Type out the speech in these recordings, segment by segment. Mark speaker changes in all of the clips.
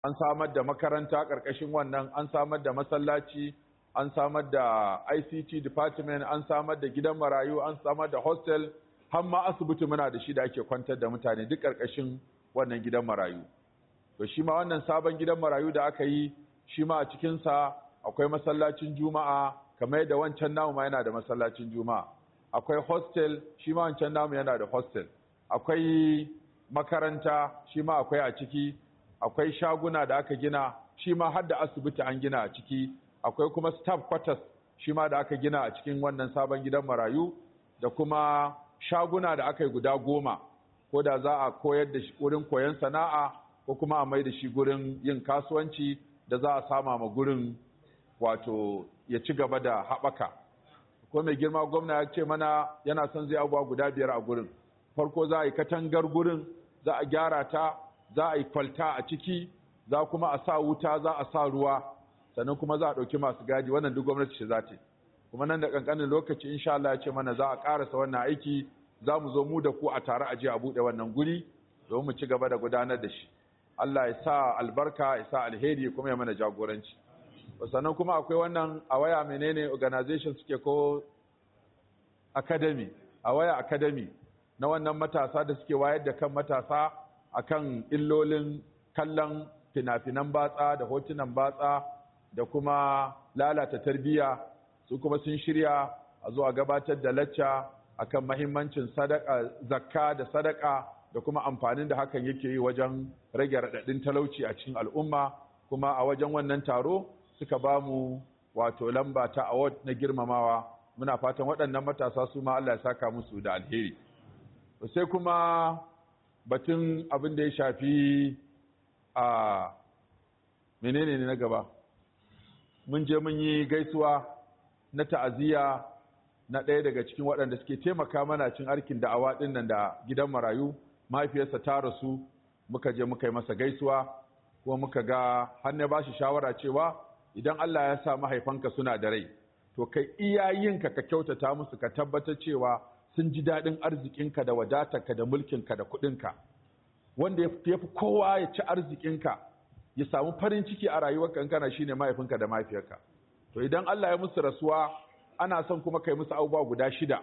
Speaker 1: an samar da makaranta ƙarƙashin wannan an samar da masallaci an samar da ICT department an samar da gidan marayu an samar da hostel har ma asibiti muna da shi da ake kwantar da mutane duk ƙarƙashin wannan gidan marayu to shi ma wannan sabon gidan marayu da aka yi shi ma a cikinsa akwai masallacin juma'a kamar yadda wancan namu ma yana da masallacin juma'a akwai hostel shi ma wancan namu yana da hostel akwai makaranta shi ma akwai a ciki akwai shaguna da aka gina shi ma har da asibiti an gina a ciki akwai kuma staff quarters shi ma da aka gina a cikin wannan sabon gidan marayu da kuma shaguna da aka yi guda goma ko da za a koyar da shi wurin koyon sana'a ko kuma a mai da shi gurin yin kasuwanci da za a sama ma gurin wato ya ci gaba da haɓaka ko mai girma gwamna ya ce mana yana son zai abubuwa guda biyar a gurin farko za a yi katangar gurin za a gyara ta za a yi kwalta a ciki za kuma a sa wuta za a sa ruwa sannan kuma za a ɗauki masu gadi wannan duk gwamnati ce za ta kuma nan da ƙanƙanin lokaci insha Allah ya ce mana za a ƙarasa wannan aiki za mu zo mu da ku a tare a je a buɗe wannan guri domin mu ci gaba da gudanar da shi Allah ya sa albarka ya sa alheri kuma ya mana jagoranci sannan kuma akwai wannan a waya menene organization suke ko academy a waya academy na wannan matasa da suke wayar da kan matasa akan illolin kallon fina-finan batsa da hotunan batsa da kuma lalata tarbiyya su kuma sun shirya a zuwa gabatar da lacca akan mahimmancin sadaka zakka da sadaka da kuma amfanin da hakan yake yi wajen rage raɗaɗin talauci a cikin al'umma kuma a wajen wannan taro suka ba mu wato lamba ta award na girmamawa muna fatan waɗannan matasa su ma Allah ya saka musu da alheri sai kuma batun abin da ya shafi a menene ne na gaba mun je mun yi gaisuwa na ta'aziyya na ɗaya daga cikin waɗanda suke taimaka mana cin arkin da'awa ɗin nan da gidan marayu mahaifiyarsa ta rasu muka je muka yi masa gaisuwa kuma muka ga har na ba shi shawara cewa idan Allah ya sa mahaifanka suna da rai to kai iyayenka ka kyautata musu ka tabbatar cewa sun ji daɗin arzikinka da wadatarka da mulkinka da kuɗinka wanda ya fi kowa ya ci arzikinka ya samu farin ciki a rayuwarka in kana shine mahaifinka da mahaifiyarka to idan Allah ya musu rasuwa ana son kuma kai musu abubuwa guda shida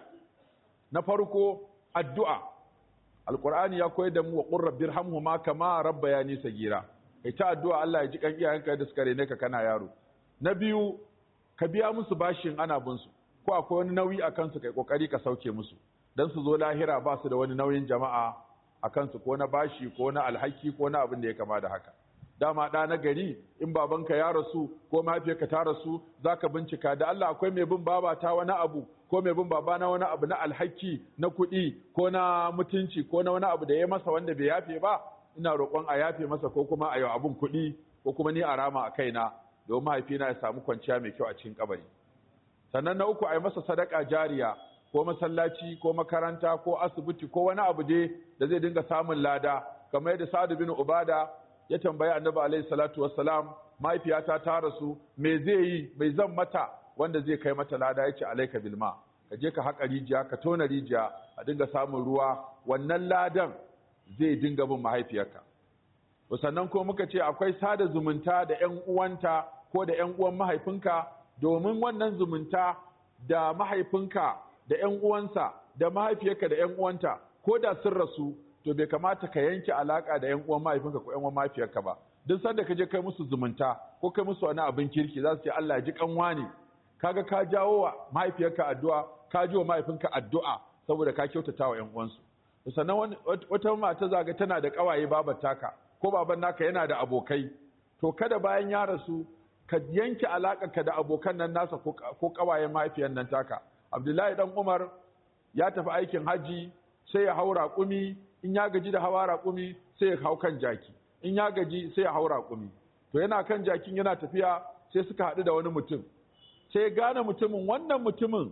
Speaker 1: na farko addu'a alqur'ani ya koyar da mu wa qur rabbirhamhuma kama rabbayani sagira kai ta addu'a Allah ya ji kan iyayenka da suka rene ka kana yaro na biyu ka biya musu bashin ana bin su ko akwai wani nauyi a kansu kai kokari ka sauke musu dan su zo lahira ba su da wani nauyin jama'a a kansu ko na bashi ko na alhaki ko na abin da ya kama da haka dama ɗa na gari in babanka ya rasu ko mahaifiyarka ta rasu za ka bincika da Allah akwai mai bin babata wani abu ko mai bin babana wani abu na alhaki na kuɗi ko na mutunci ko na wani abu da ya masa wanda bai yafe ba ina roƙon a yafe masa ko kuma a yau abun kuɗi ko kuma ni a rama a kaina domin mahaifina ya samu kwanciya mai kyau a cikin kabari sannan na uku a yi masa sadaka jariya ko masallaci ko makaranta ko asibiti ko wani abu dai da zai dinga samun lada kamar yadda sa'ad bin ubada ya tambayi annabi alaihi salatu wassalam mahaifiyata ta rasu me zai yi mai zan mata wanda zai kai mata lada yace alaika bilma ka je ka haƙa rijiya ka tona rijiya a dinga samun ruwa wannan ladan zai dinga bin mahaifiyarka sannan ko muka ce akwai sada zumunta da ƴan uwanta ko da ƴan uwan mahaifinka domin wannan zumunta da mahaifinka da ƴan uwansa da mahaifiyarka da ƴan uwanta ko da sun rasu to bai kamata ka yanke alaka da ƴan uwan mahaifinka ko ƴan uwan mahaifiyarka ba duk sanda ka je kai musu zumunta ko kai musu wani abin kirki za su ce Allah ya ji kanwa ne kaga ka jawo wa mahaifiyarka addu'a ka ji wa mahaifinka addu'a saboda ka kyautata wa ƴan uwansu sannan wata mata zaga tana da ƙawaye babar taka ko baban naka yana da abokai to kada bayan ya rasu ka yanke ka da abokan nan nasa ko ƙawayen mahaifiyar nan taka abdullahi dan umar ya tafi aikin haji sai ya hau raƙumi in ya gaji da hawa raƙumi sai ya hau kan jaki in ya gaji sai ya hau raƙumi to yana kan jakin yana tafiya sai suka haɗu da wani mutum sai ya gane mutumin wannan mutumin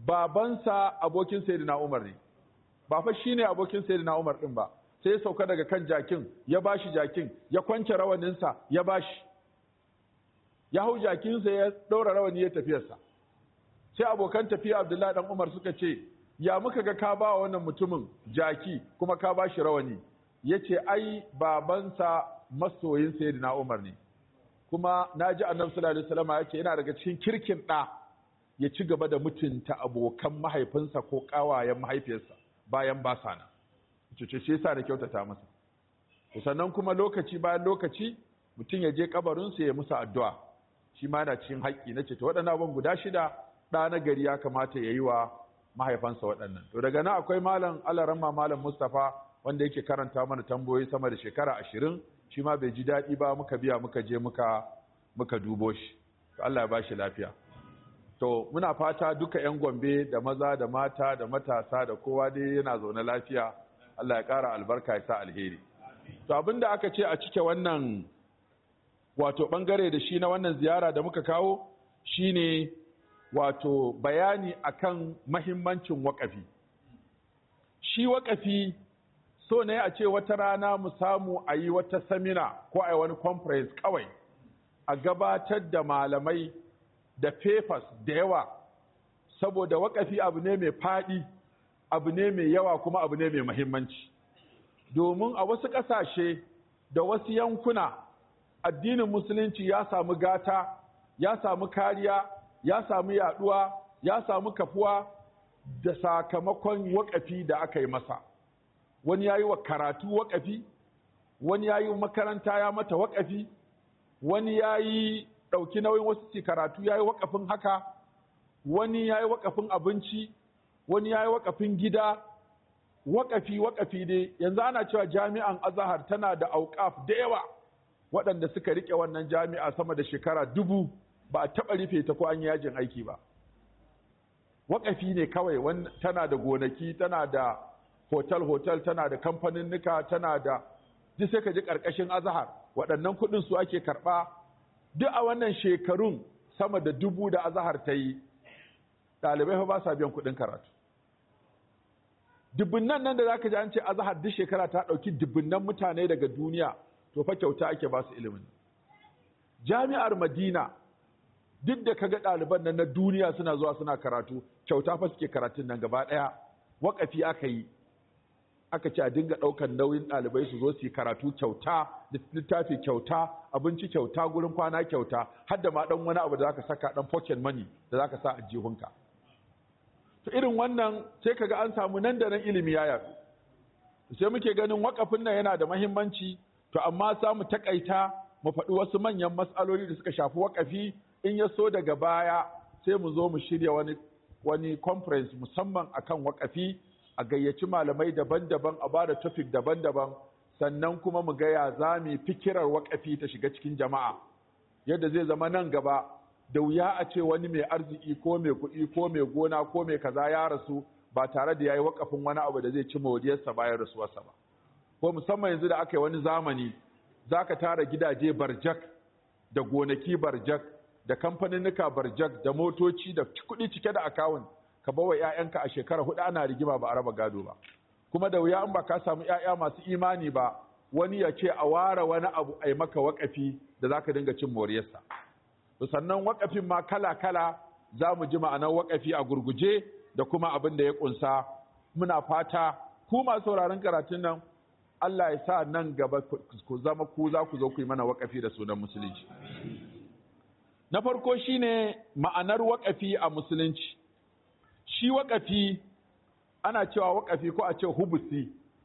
Speaker 1: babansa abokin sayyidina umar ne ba fa shine abokin sayyidina umar din ba sai ya sauka daga kan jakin ya bashi jakin ya kwance rawaninsa ya bashi ya hau jakinsa ya ɗaura rawani ya tafiyarsa sai abokan tafiya abdullahi dan umar suka ce ya muka ga ka ba wannan mutumin jaki kuma ka ba shi rawani ya ce ai babansa masoyin sayyidina Umar ne kuma naji Annabi sallallahu alaihi wasallam yake yana daga cikin kirkin da ya ci gaba da mutunta abokan mahaifinsa ko kawayen mahaifiyarsa bayan ba sana ce shi yasa da kyautata masa sannan kuma lokaci bayan lokaci mutum ya je kabarinsa ya musu addu'a shi ma yana cikin haƙƙi na ce to waɗannan abubuwan guda shida ɗa na gari ya kamata ya yi wa mahaifansa waɗannan to daga nan akwai malam alaramma malam mustapha wanda yake karanta mana tambayoyi sama da shekara ashirin shi ma bai ji daɗi ba muka biya muka je muka muka dubo shi to Allah ya ba shi lafiya to muna fata duka 'yan gombe da maza da mata da matasa da kowa dai yana zaune lafiya Allah ya ƙara albarka ya sa alheri to abinda aka ce a cike wannan wato bangare da shi na wannan ziyara da muka kawo shine wato bayani akan mahimmancin waƙafi shi waƙafi so ne a ce wata rana mu samu a yi wata samina ko a yi wani conference kawai a gabatar da malamai da papers da yawa saboda waƙafi abu ne mai faɗi abu ne mai yawa kuma abu ne mai mahimmanci domin a wasu ƙasashe da wasu yankuna addinin musulunci ya samu gata ya samu kariya ya samu yaduwa ya samu kafuwa da sakamakon wakafi da aka yi masa wani ya yi wa karatu wakafi wani ya yi makaranta ya mata wakafi wani ya yi ɗauki nauyin wasu ci karatu ya yi wakafin haka wani ya yi wakafin abinci wani ya yi wakafin gida wakafi wakafi dai yanzu ana cewa jami'an azahar tana da auƙaf da yawa waɗanda suka riƙe wannan jami'a sama da shekara dubu ba a taɓa rufe ta ko an yi yajin aiki ba waƙafi ne kawai tana da gonaki tana da hotel-hotel tana da kamfaninnika tana da duk sai ka ji ƙarƙashin azahar waɗannan kuɗin su ake karɓa duk a wannan shekarun sama da dubu da azahar ta yi ɗalibai fa ba sa biyan kuɗin karatu dubunnan nan da za ka ji an ce azahar duk shekara ta ɗauki dubunnan mutane daga duniya to fa kyauta ake ba su ilimin jami'ar madina duk da kaga ɗaliban nan na duniya suna zuwa suna karatu kyauta fa suke karatun nan gaba ɗaya waƙafi aka yi aka ce a dinga ɗaukan nauyin ɗalibai su zo su yi karatu kyauta littafi kyauta abinci kyauta gurin kwana kyauta har da ma ɗan wani abu da zaka saka ɗan pocket money da zaka sa a jihunka to irin wannan sai kaga an samu nan da nan ilimi ya yaɗu sai muke ganin waƙafin nan yana da mahimmanci to amma za mu takaita mu faɗi wasu manyan matsaloli da suka shafi wakafi in ya so daga baya sai mu zo mu shirya wani wani conference musamman akan wakafi a gayyaci malamai daban-daban a bada topic daban-daban sannan kuma mu gaya za mu fikirar wakafi ta shiga cikin jama'a yadda zai zama nan gaba da wuya a ce wani mai arziki ko mai kuɗi ko mai gona ko mai kaza ya rasu ba tare da ya yi wakafin wani abu da zai ci moriyarsa bayan rasuwarsa ba ko musamman yanzu da aka yi wani zamani za ka tara gidaje barjak da gonaki barjak da kamfaninnika barjak da motoci da kuɗi cike da akawun ka bawa 'ya'yanka a shekara hudu ana rigima ba a raba gado ba kuma da wuya in ba ka samu 'ya'ya masu imani ba wani ya ce a ware wani abu a yi maka wakafi da za ka dinga cin moriyarsa sannan wakafin ma kala-kala za mu ji ma'anar wakafi a gurguje da kuma abin da ya kunsa muna fata ku masu sauraron karatun nan Allah ya sa nan gaba ku zama ku za ku zo ku yi mana waƙafi da sunan musulunci. Na farko shine ma'anar waƙafi a musulunci. Shi waƙafi ana cewa waƙafi ko a ce hubusi.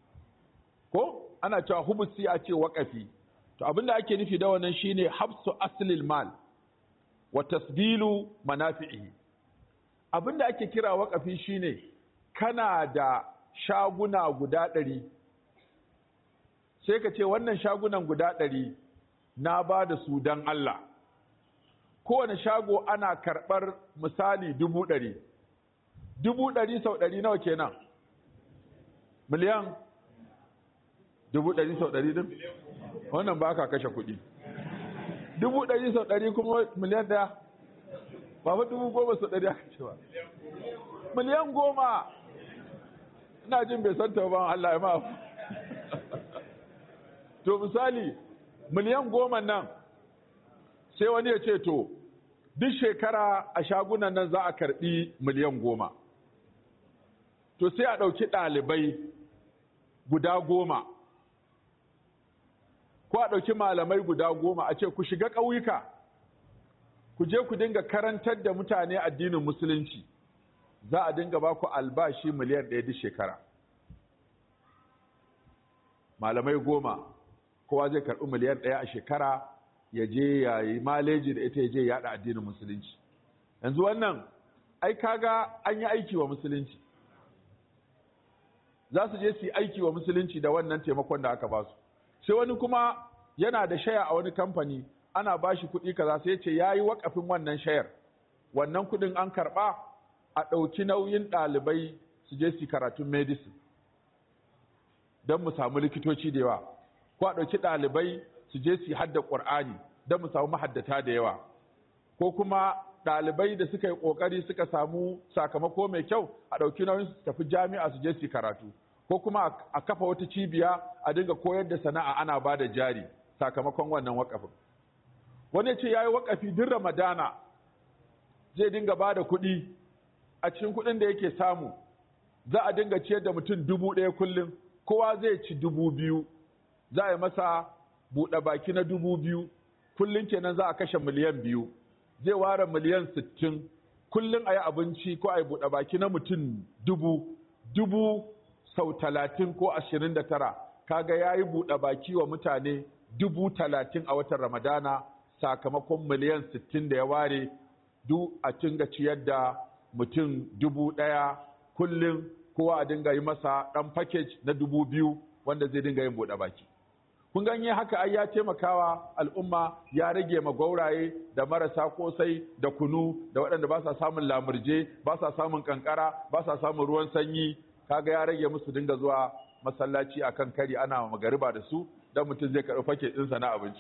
Speaker 1: Ko ana cewa hubusi a ce waƙafi. To abinda ake nufi da wannan shine hafsu aslil mal wa tasbilu manafi'ihi. Abinda ake kira waƙafi shine kana da shaguna guda ɗari sai ka ce wannan shagunan guda ɗari na ba da su don Allah kowane shago ana karɓar misali dubu ɗari dubu ɗari sau ɗari nawa kenan miliyan dubu ɗari sau ɗari din wannan ba ka kashe kuɗi dubu ɗari sau ɗari kuma miliyan ɗaya ba fa dubu goma sau ɗari aka ce ba miliyan goma ina jin bai san ta ba Allah ya ma to misali miliyan goma nan sai wani ya ce to duk shekara a shagunan nan za a karbi miliyan goma to sai a ɗauki ɗalibai guda goma ko a ɗauki malamai guda goma a ce ku shiga ƙauyuka ku je ku dinga karantar da mutane addinin musulunci za a dinga ba ku albashi miliyan ɗaya duk shekara malamai goma kowa zai karɓi miliyan ɗaya a shekara ya je ya yi maleji da ita ya je yaɗa addinin musulunci yanzu wannan ai kaga an yi aiki wa musulunci za su je su yi aiki wa musulunci da wannan taimakon da aka ba su sai wani kuma yana da shaya a wani kamfani ana ba shi kuɗi kaza sai ce ya yi wakafin wannan shayar wannan kuɗin an karɓa a ɗauki nauyin ɗalibai su je su karatun medicine don mu samu likitoci da yawa ko a ɗauki ɗalibai su je su hadda ƙur'ani don mu samu mahaddata da yawa ko kuma ɗalibai da suka yi ƙoƙari suka samu sakamako mai kyau a ɗauki nauyin su tafi jami'a su je su karatu ko kuma a kafa wata cibiya a dinga koyar da sana'a ana ba da jari sakamakon wannan wakafin wani ce ya yi wakafi duk ramadana zai dinga ba da kuɗi a cikin kuɗin da yake samu za a dinga ciyar da mutum dubu ɗaya kullum kowa zai ci dubu biyu za a yi masa buɗe baki na dubu biyu kullum kenan za a kashe miliyan biyu zai ware miliyan sittin kullum a yi abinci ko a yi buɗe baki na mutum dubu dubu sau talatin ko ashirin da tara kaga ya yi buɗe baki wa mutane dubu talatin a watan ramadana sakamakon miliyan sittin da ya ware duk a cinga ciyar da mutum dubu ɗaya kullum kowa a dinga yi masa ɗan package na dubu biyu wanda zai dinga yin buɗe baki kun ganye haka ai ya taimakawa al'umma ya rage ma gauraye da marasa kosai da kunu da waɗanda ba sa samun lamurje ba sa samun kankara ba sa samun ruwan sanyi kaga ya rage musu dinga zuwa masallaci akan kari ana magariba da su dan mutum zai karɓi fake ɗinsa na abinci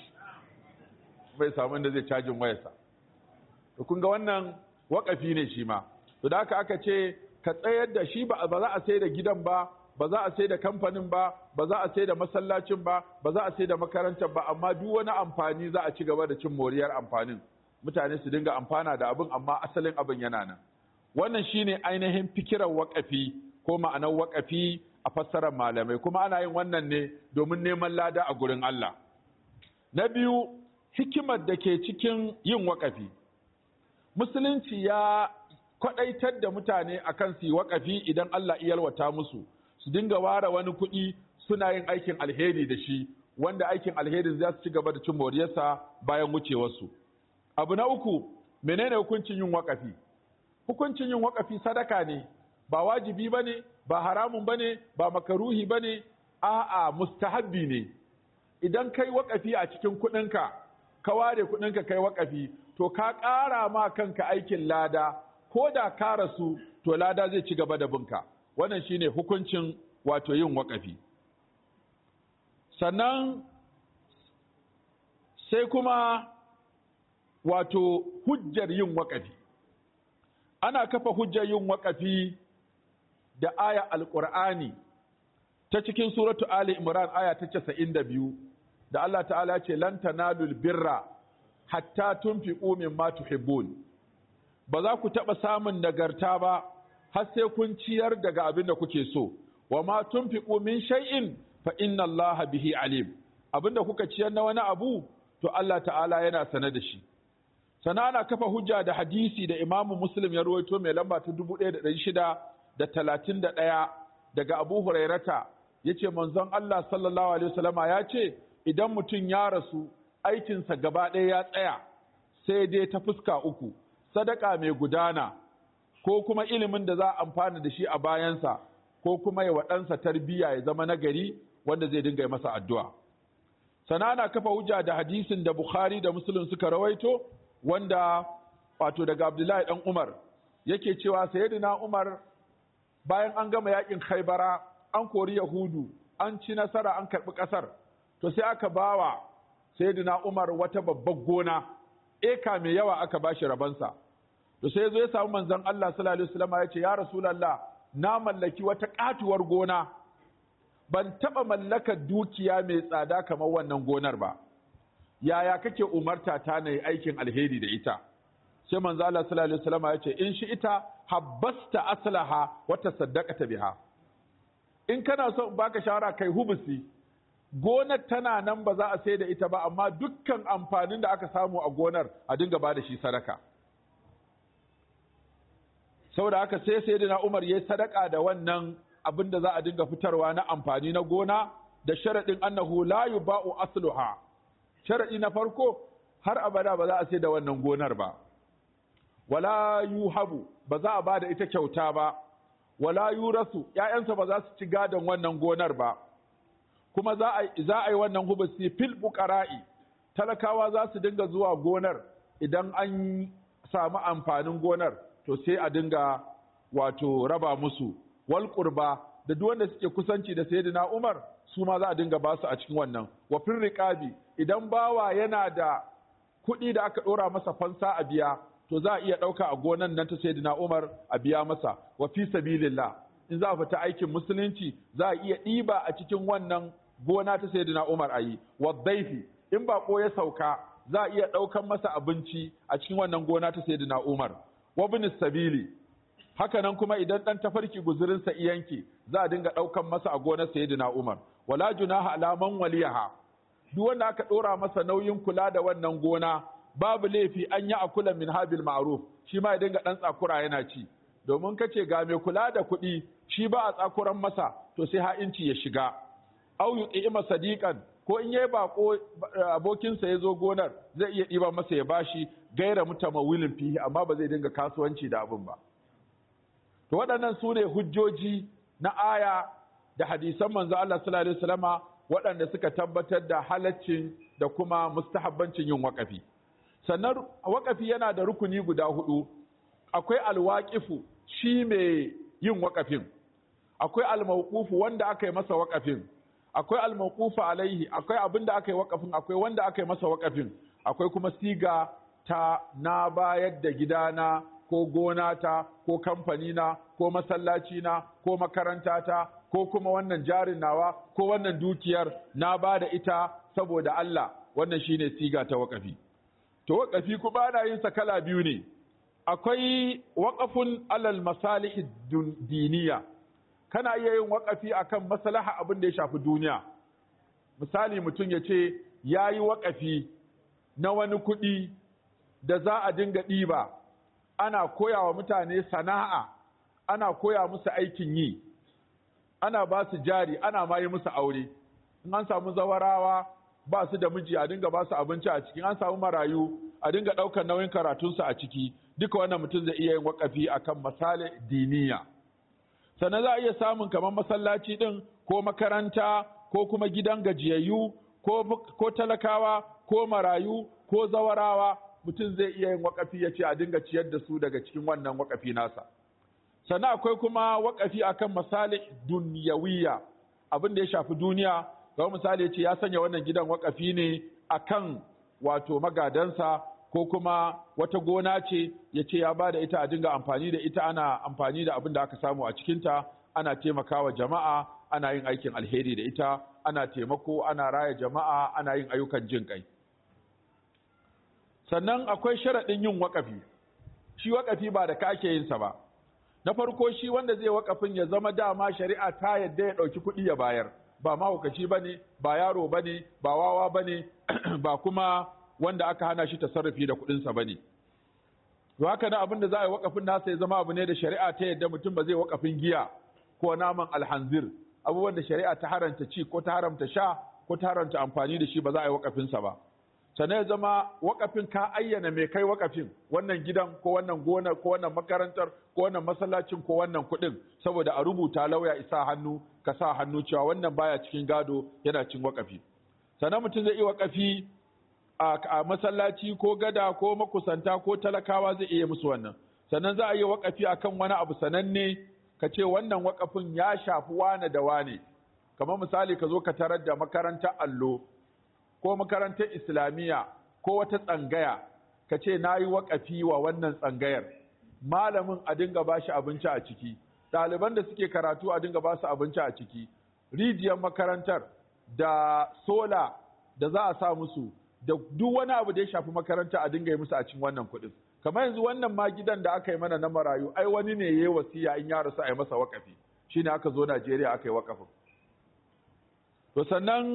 Speaker 1: bai samu inda zai cajin wayarsa to kun ga wannan wakafi ne shi ma to da haka aka ce ka tsayar da shi ba za a sai da gidan ba ba za a sai da kamfanin ba ba za a sai da masallacin ba ba za a sai da makarantar ba amma duk wani amfani za a ci gaba da cin moriyar amfanin mutane su dinga amfana da abin amma asalin abin yana nan wannan shine ainihin fikirar wakafi ko ma'anar wakafi a fassarar malamai kuma ana yin wannan ne domin neman lada a gurin Allah na biyu hikimar da ke cikin yin wakafi musulunci ya kwadaitar da mutane akan su yi wakafi idan Allah iyalwata musu su dinga ware wani kuɗi suna yin aikin alheri da shi wanda aikin alheri za su ci gaba da cin moriyarsa bayan wucewarsu abu na uku menene hukuncin yin wakafi hukuncin yin wakafi sadaka ne ba wajibi ba ne ba haramun ba ne ba makaruhi ba ne a'a mustahabbi ne idan kai wakafi a cikin kuɗinka ka ware kuɗinka kai wakafi to ka ƙara ma kanka aikin lada ko da ka rasu to lada zai ci gaba da binka wannan shine hukuncin wato yin waƙafi sannan sai kuma wato hujjar yin waƙafi ana kafa hujjar yin waƙafi da aya alƙur'ani ta cikin suratu ali imran aya ta casa'in da biyu da Allah ta'ala ce lan tanalul birra hatta tunfiqu mimma tuhibbun ba za ku taɓa samun nagarta ba har sai kun ciyar daga abin da kuke so wa ma tunfiqu min shay'in fa inna Allah bihi alim abinda kuka ciyar na wani abu to Allah ta'ala yana sane da shi sana ana kafa hujja da hadisi da Imam Muslim ya ruwaito mai lamba ta 1631 daga Abu Hurairata yace manzon Allah sallallahu alaihi wasallama ya ce idan mutum ya rasu aikinsa gaba ɗaya ya tsaya sai dai ta fuska uku sadaka mai gudana ko kuma ilimin da za a amfana da shi a bayansa ko kuma ya waɗansa tarbiyya ya zama nagari wanda zai dinga masa addu'a. Sana na kafa hujja da hadisin da Bukhari da Muslim suka rawaito wanda wato daga Abdullahi ɗan Umar yake cewa sayyidina Umar bayan an gama yakin Khaibara an kori Yahudu an ci nasara an karɓi ƙasar to sai aka bawa sayyidina Umar wata babbar gona eka mai yawa aka bashi rabansa to sai zo ya samu manzon Allah sallallahu alaihi wasallam ya ce ya rasulullah na mallaki wata katuwar gona ban taba mallakar dukiya mai tsada kamar wannan gonar ba yaya kake umarta ta na yi aikin alheri da ita sai manzo Allah sallallahu alaihi wasallam ya ce in shi ita habbasta aslaha wa tasaddaqata biha in kana so baka shawara kai hubusi gonar tana nan ba za a sai da ita ba amma dukkan amfanin da aka samu a gonar a dinga ba da shi sadaka saboda haka sai sayyidina Umar ya sadaka da wannan abin da za a dinga fitarwa na amfani na gona da sharaɗin annahu la yuba'u asluha sharaɗi na farko har abada ba za a sai da wannan gonar ba wala yuhabu ba za a ba da ita kyauta ba wala yurasu ƴaƴansa ba za su ci gadon wannan gonar ba kuma za a za a yi wannan hubusi fil buqara'i talakawa za su dinga zuwa gonar idan an samu amfanin gonar to sai a dinga wato raba musu wal qurba da duk wanda suke kusanci da sayyidina Umar su ma za a dinga ba su a cikin wannan wa fil riqabi idan bawa yana da kuɗi da aka ɗora masa fansa a biya to za a iya ɗauka a gonan nan ta sayyidina Umar a biya masa wa fi sabilillah in za a fita aikin musulunci za a iya ɗiba a cikin wannan gona ta sayyidina Umar ayi wa dhaifi in bako ya sauka za a iya ɗaukan masa abinci a cikin wannan gona ta sayyidina Umar wa bin sabili haka nan kuma idan ɗan tafarki guzurinsa iyanki za a dinga ɗaukan masa a gonar sayyidina Umar wala junaha alaman waliyaha duk wanda aka ɗora masa nauyin kula da wannan gona babu laifi an yi akula min habil ma'ruf shi ma ya dinga ɗan tsakura yana ci domin ka ce ga mai kula da kuɗi shi ba a tsakuran masa to sai ha'inci ya shiga au yuqima sadiqan ko in yayi bako abokinsa ya zo gonar zai iya ɗiba masa ya bashi gaira mutamawilin fihi amma ba zai dinga kasuwanci da abin ba to waɗannan su ne hujjoji na aya da hadisan manzo Allah sallallahu alaihi wasallama waɗanda suka tabbatar da halaccin da kuma mustahabbancin yin waƙafi sannan waƙafi yana da rukuni guda hudu akwai alwaƙifu shi mai yin waƙafin akwai almawqufu wanda aka yi masa waƙafin akwai almawqufu alaihi akwai abin da aka yi waƙafin akwai wanda aka yi masa waƙafin akwai kuma siga ta na bayar da gidana ko gonata ko kamfanina ko masallacina ko makarantata ko kuma wannan jarin nawa ko wannan dukiyar na ba da ita saboda Allah wannan shine siga ta waƙafi to waƙafi kuma ana yin sa kala biyu ne akwai waƙafun alal masalih diniya kana iya yin waƙafi akan maslaha abin da ya shafi duniya misali mutum ya ce ya yi waƙafi na wani kuɗi da za a dinga ɗiba ana koya wa mutane sana'a ana koya musu aikin yi ana ba su jari ana ma yi musu aure in an samu zawarawa ba su da miji a dinga ba su abinci a ciki an samu marayu a dinga ɗaukar nauyin karatunsu a ciki duka wannan mutum zai iya yin wakafi akan misali diniya sannan za a iya samun kamar masallaci ɗin ko makaranta ko kuma gidan gajiyayyu ko talakawa ko marayu ko zawarawa mutum zai iya yin wakafi ya ce a dinga ciyar da su daga cikin wannan wakafi nasa sannan akwai kuma wakafi akan misali dunyawiya abin da ya shafi duniya kamar misali ya ce ya sanya wannan gidan wakafi ne akan wato magadansa ko kuma wata gona ce ya ce ya ba da ita a dinga amfani da ita ana amfani da abin da aka samu a cikinta ana taimakawa jama'a ana yin aikin alheri da ita ana taimako ana raya jama'a ana yin ayyukan jin kai sannan akwai sharaɗin yin waƙafi shi waƙafi ba da ka ake yinsa ba na farko shi wanda zai waƙafin ya zama dama shari'a ta yadda ya ɗauki kuɗi ya bayar ba mahaukaci ba ne ba yaro ba ne ba wawa ba ne ba kuma wanda aka hana shi tasarrufi da kuɗinsa ba ne to haka na abin da za a yi waƙafin nasa ya zama abu ne da shari'a ta yadda mutum ba zai waƙafin giya ko naman alhanzir abubuwan da shari'a ta haramta ci ko ta haramta sha ko ta haramta amfani da shi ba za a yi waƙafinsa ba sannan ya zama wakafin ka ayyana mai kai wakafin wannan gidan ko wannan gonar ko wannan makarantar ko wannan masallacin ko wannan kuɗin saboda a rubuta lauya isa hannu ka sa hannu cewa wannan baya cikin gado yana cin wakafi sannan mutum zai iya wakafi a masallaci ko gada ko makusanta ko talakawa zai iya musu wannan sannan za a yi wakafi akan wani abu sananne ka ce wannan wakafin ya shafi wane da wane kamar misali ka zo ka tarar da makarantar allo ko makarantar islamiyya ko wata tsangaya ka ce na yi waƙafi wa wannan tsangayar malamin a dinga ba shi abinci a ciki ɗaliban da suke karatu a dinga ba su abinci a ciki rijiyar makarantar da sola da za a sa musu da duk wani abu da ya shafi makaranta a dinga yi musu a cikin wannan kuɗin kamar yanzu wannan ma gidan da aka yi mana na marayu ai wani ne ya yi wasiya in ya rasu a yi masa waƙafi shine aka zo Najeriya aka yi waƙafin to sannan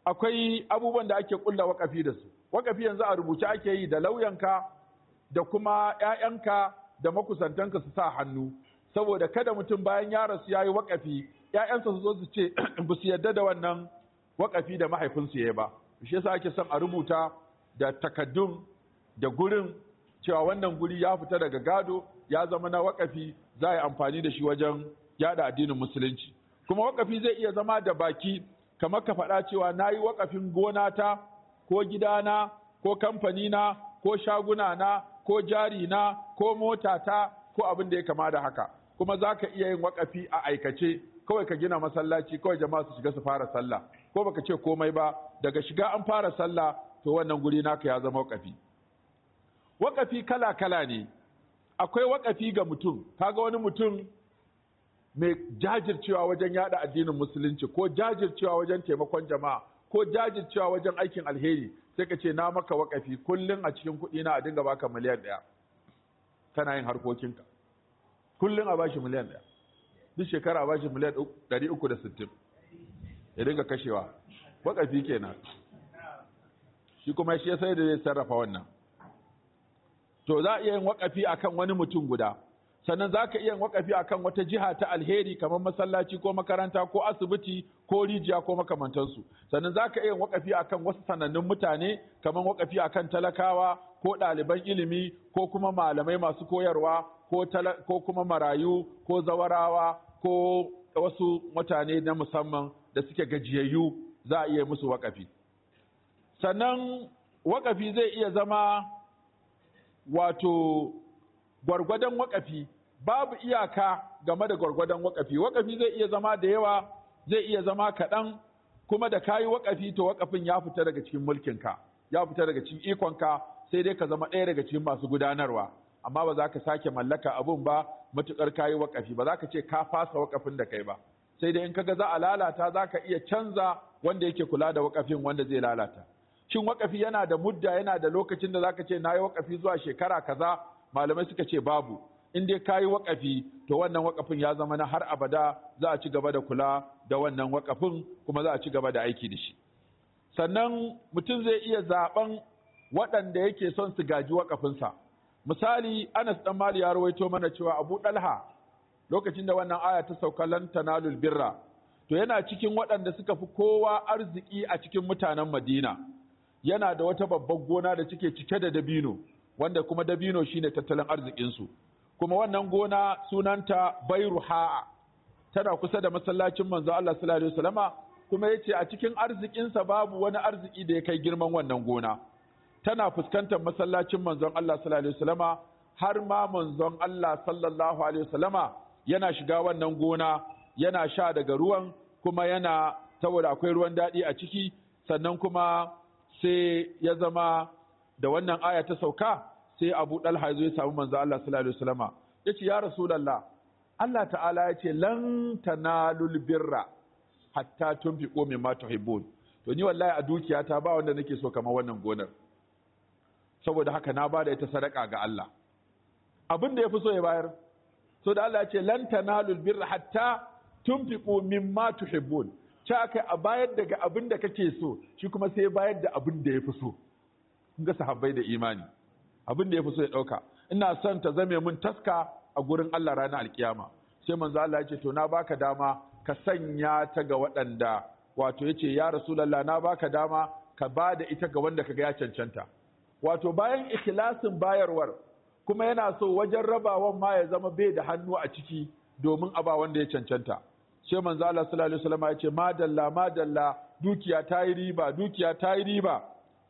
Speaker 1: akwai abubuwan da ake kulla wakafi da su wakafi yanzu a rubuce ake yi da lauyanka da kuma 'ya'yanka da makusantanka su sa hannu saboda kada mutum bayan ya rasu ya yi wakafi 'ya'yansa su zo su ce ba su yarda da wannan wakafi da mahaifinsu ya ba shi yasa ake son a rubuta da takaddun da gurin cewa wannan guri ya fita daga gado ya zama na wakafi za a yi amfani da shi wajen yada addinin musulunci kuma wakafi zai iya zama da baki kamar ka faɗa cewa na yi wakafin gonata ko gidana ko kamfanina ko shagunana ko jarina ko motata ko abin da ya kama da haka kuma za ka iya yin wakafi a aikace kawai ka gina masallaci kawai jama'a su shiga su fara sallah ko baka ce komai ba daga shiga an fara sallah to wannan guri naka ya zama wakafi wakafi kala kala ne akwai wakafi ga mutum kaga wani mutum mai jajircewa wajen yada addinin musulunci ko jajircewa wajen taimakon jama'a ko jajircewa wajen aikin alheri sai ka ce na maka wakafi kullum a cikin kuɗi na a dinga baka miliyan ɗaya kana yin harkokinka kullum a bashi miliyan ɗaya duk shekara a bashi miliyan ɗari uku da sittin ya dinga kashewa wakafi kenan shi kuma shi sai da zai sarrafa wannan to za a iya yin wakafi akan wani mutum guda sannan za ka iya yin wakafi akan wata jiha ta alheri kamar masallaci ko makaranta ko asibiti ko rijiya ko makamantansu sannan za ka iya yin wakafi akan wasu sanannun mutane kamar wakafi akan talakawa ko ɗaliban ilimi ko kuma malamai masu koyarwa ko kuma marayu ko zawarawa ko wasu mutane na musamman da suke gajiyayyu za a iya musu wakafi sannan wakafi zai iya zama wato gwargwadon wakafi babu iyaka game da gwargwadon wakafi wakafi zai iya zama da yawa zai iya zama kaɗan kuma da kayi wakafi to wakafin ya fita daga cikin mulkinka ya fita daga cikin ikonka sai dai ka zama ɗaya daga cikin masu gudanarwa amma ba za ka sake mallaka abun ba matukar kayi wakafi ba za ka ce ka fasa wakafin da kai ba sai dai in kaga za a lalata za ka iya canza wanda yake kula da wakafin wanda zai lalata shin wakafi yana da mudda yana da lokacin da zaka ce na yi wakafi zuwa shekara kaza malamai suka ce babu in dai ka yi wakafi to wannan wakafin ya zama na har abada za a ci gaba da kula da wannan wakafin kuma za a ci gaba da aiki da shi sannan mutum zai iya zaben waɗanda yake son su gaji wakafinsa misali anas dan mali ya rawaito mana cewa abu dalha lokacin da wannan aya ta sauka lan tanalul birra to yana cikin waɗanda suka fi kowa arziki a cikin mutanen madina yana da wata babbar gona da cike cike da dabino wanda kuma dabino shine tattalin arzikinsu kuma wannan gona sunanta bairuha tana kusa da masallacin manzo Allah sallallahu alaihi wasallama kuma yace a cikin arzikinsa babu wani arziki da ya kai girman wannan gona tana fuskantar masallacin manzon Allah sallallahu alaihi wasallama har ma manzon Allah sallallahu alaihi wasallama yana shiga wannan gona yana sha daga ruwan kuma yana saboda akwai ruwan daɗi a ciki sannan kuma sai ya zama da wannan aya ta sauka sai Abu Dalha ya samu manzo Allah sallallahu alaihi wasallama yace ya Rasulullah Allah ta'ala ya ce lan tanalul birra hatta tunfiqu mimma tuhibbun to ni wallahi a dukiyata ba wanda nake so kamar wannan gonar saboda haka na bada ita sadaka ga Allah abin da yafi so ya bayar so da Allah ya ce lan tanalul birra hatta tunfiqu mimma tuhibbun ta kai a bayar daga abin da kake so shi kuma sai bayar da abin da yafi so kun ga sahabbai da imani abin da yafi so ya dauka ina son ta zame mun taska a gurin Allah ranar alkiyama sai manzo Allah ya ce to na baka dama ka sanya ta ga waɗanda wato yace ya rasulullah na baka dama ka ba da ita ga wanda kaga ya cancanta wato bayan ikhlasin bayarwar kuma yana so wajen rabawan ma ya zama bai da hannu a ciki domin a ba wanda ya cancanta sai manzo Allah sallallahu alaihi wasallam ya ce madalla madalla dukiya ta yi riba dukiya ta yi riba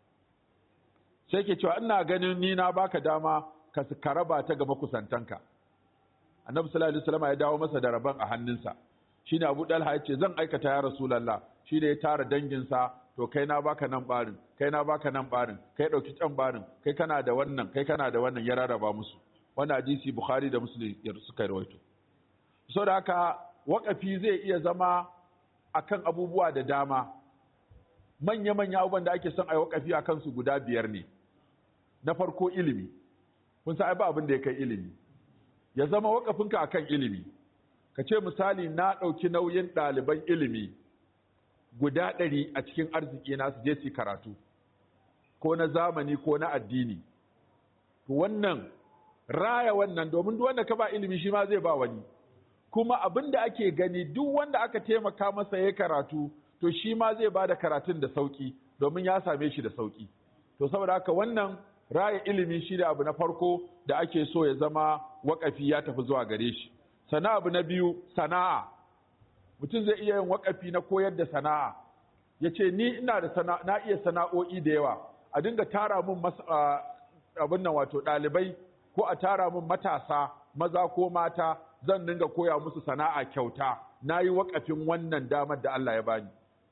Speaker 1: sai ke cewa ina ganin ni na baka dama ka ka raba ta ga makusantanka annabi sallallahu alaihi wasallam ya dawo masa da rabon a hannunsa shine Abu Dalha ya ce zan aikata ya Rasulullah shi da ya tara danginsa to kai na baka nan barin kai na baka nan barin kai dauki can barin kai kana da wannan kai kana da wannan ya rarraba musu wannan hadisi Bukhari da Muslim suka rawaito saboda haka waƙafi zai iya zama akan abubuwa da dama manya-manya abubuwan da ake son a yi waƙafi a kansu guda biyar ne na farko ilimi kun sa ba abin da ya kai ilimi ya zama waƙafinka akan ilimi ka ce misali na ɗauki nauyin ɗaliban ilimi guda ɗari a cikin arziki na su je su karatu ko na zamani ko na addini wannan raya wannan domin duk wanda ka ba ilimi shi ma zai ba wani kuma abin da ake gani duk wanda aka taimaka masa ya karatu to shi ma zai ba da karatun da sauki domin ya same shi da sauki to saboda haka wannan raya ilimi shi da abu na farko da ake so ya zama wakafi ya tafi zuwa gare shi sana abu na biyu sana'a mutum zai iya yin wakafi na koyar da sana'a ya ce ni ina da sana'a na iya sana'o'i da yawa a dinga tara mun abin nan wato ɗalibai ko a tara mun matasa maza ko mata zan dinga koya musu sana'a kyauta na yi wakafin wannan damar da Allah ya bani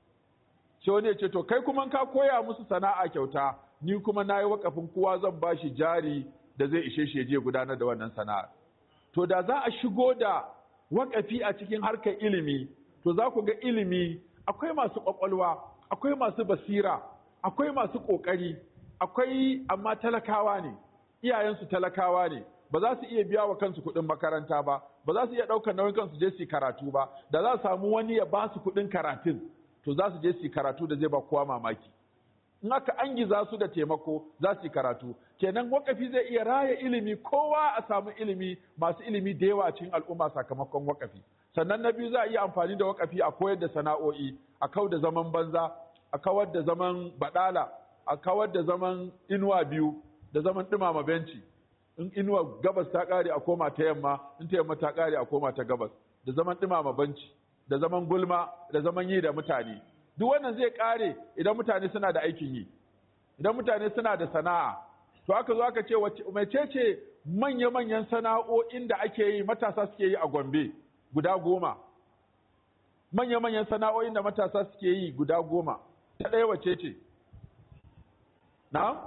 Speaker 1: sai wani ya ce to kai kuma ka koya musu sana'a kyauta ni kuma na yi wakafin kowa zan ba shi jari da zai ishe shi ya je gudanar da wannan sana'a to da za a shigo da wakafi a cikin harkar ilimi to za ku ga ilimi akwai masu ƙwaƙwalwa akwai masu basira akwai masu ƙoƙari akwai amma talakawa ne iyayensu talakawa ne ba za su iya biya wa kansu kuɗin makaranta ba ba za su iya ɗaukar nauyin kansu je su karatu ba da za su samu wani ya ba su kuɗin karatun to za su je su karatu da zai ba kowa mamaki in aka angiza su da taimako za su yi karatu kenan wakafi zai iya raya ilimi kowa a samu ilimi masu ilimi da yawa cikin al'umma sakamakon wakafi sannan na biyu za a iya amfani da wakafi a koyar da sana'o'i a kau da zaman banza a kawar da zaman badala a kawar da zaman inuwa biyu da zaman ɗumama benci in inuwa gabas ta ƙare a koma ta yamma in ta yamma ta ƙare a koma ta gabas da zaman ɗumama benci da zaman gulma da zaman yi da mutane duk wannan zai ƙare idan mutane suna da aikin yi idan mutane suna da sana'a to aka zo aka ce mece ce manya-manyan sana'o'in da ake yi matasa suke yi a gombe guda goma manya-manyan sana'o'in da matasa suke yi guda goma ta ɗaya wace ce na?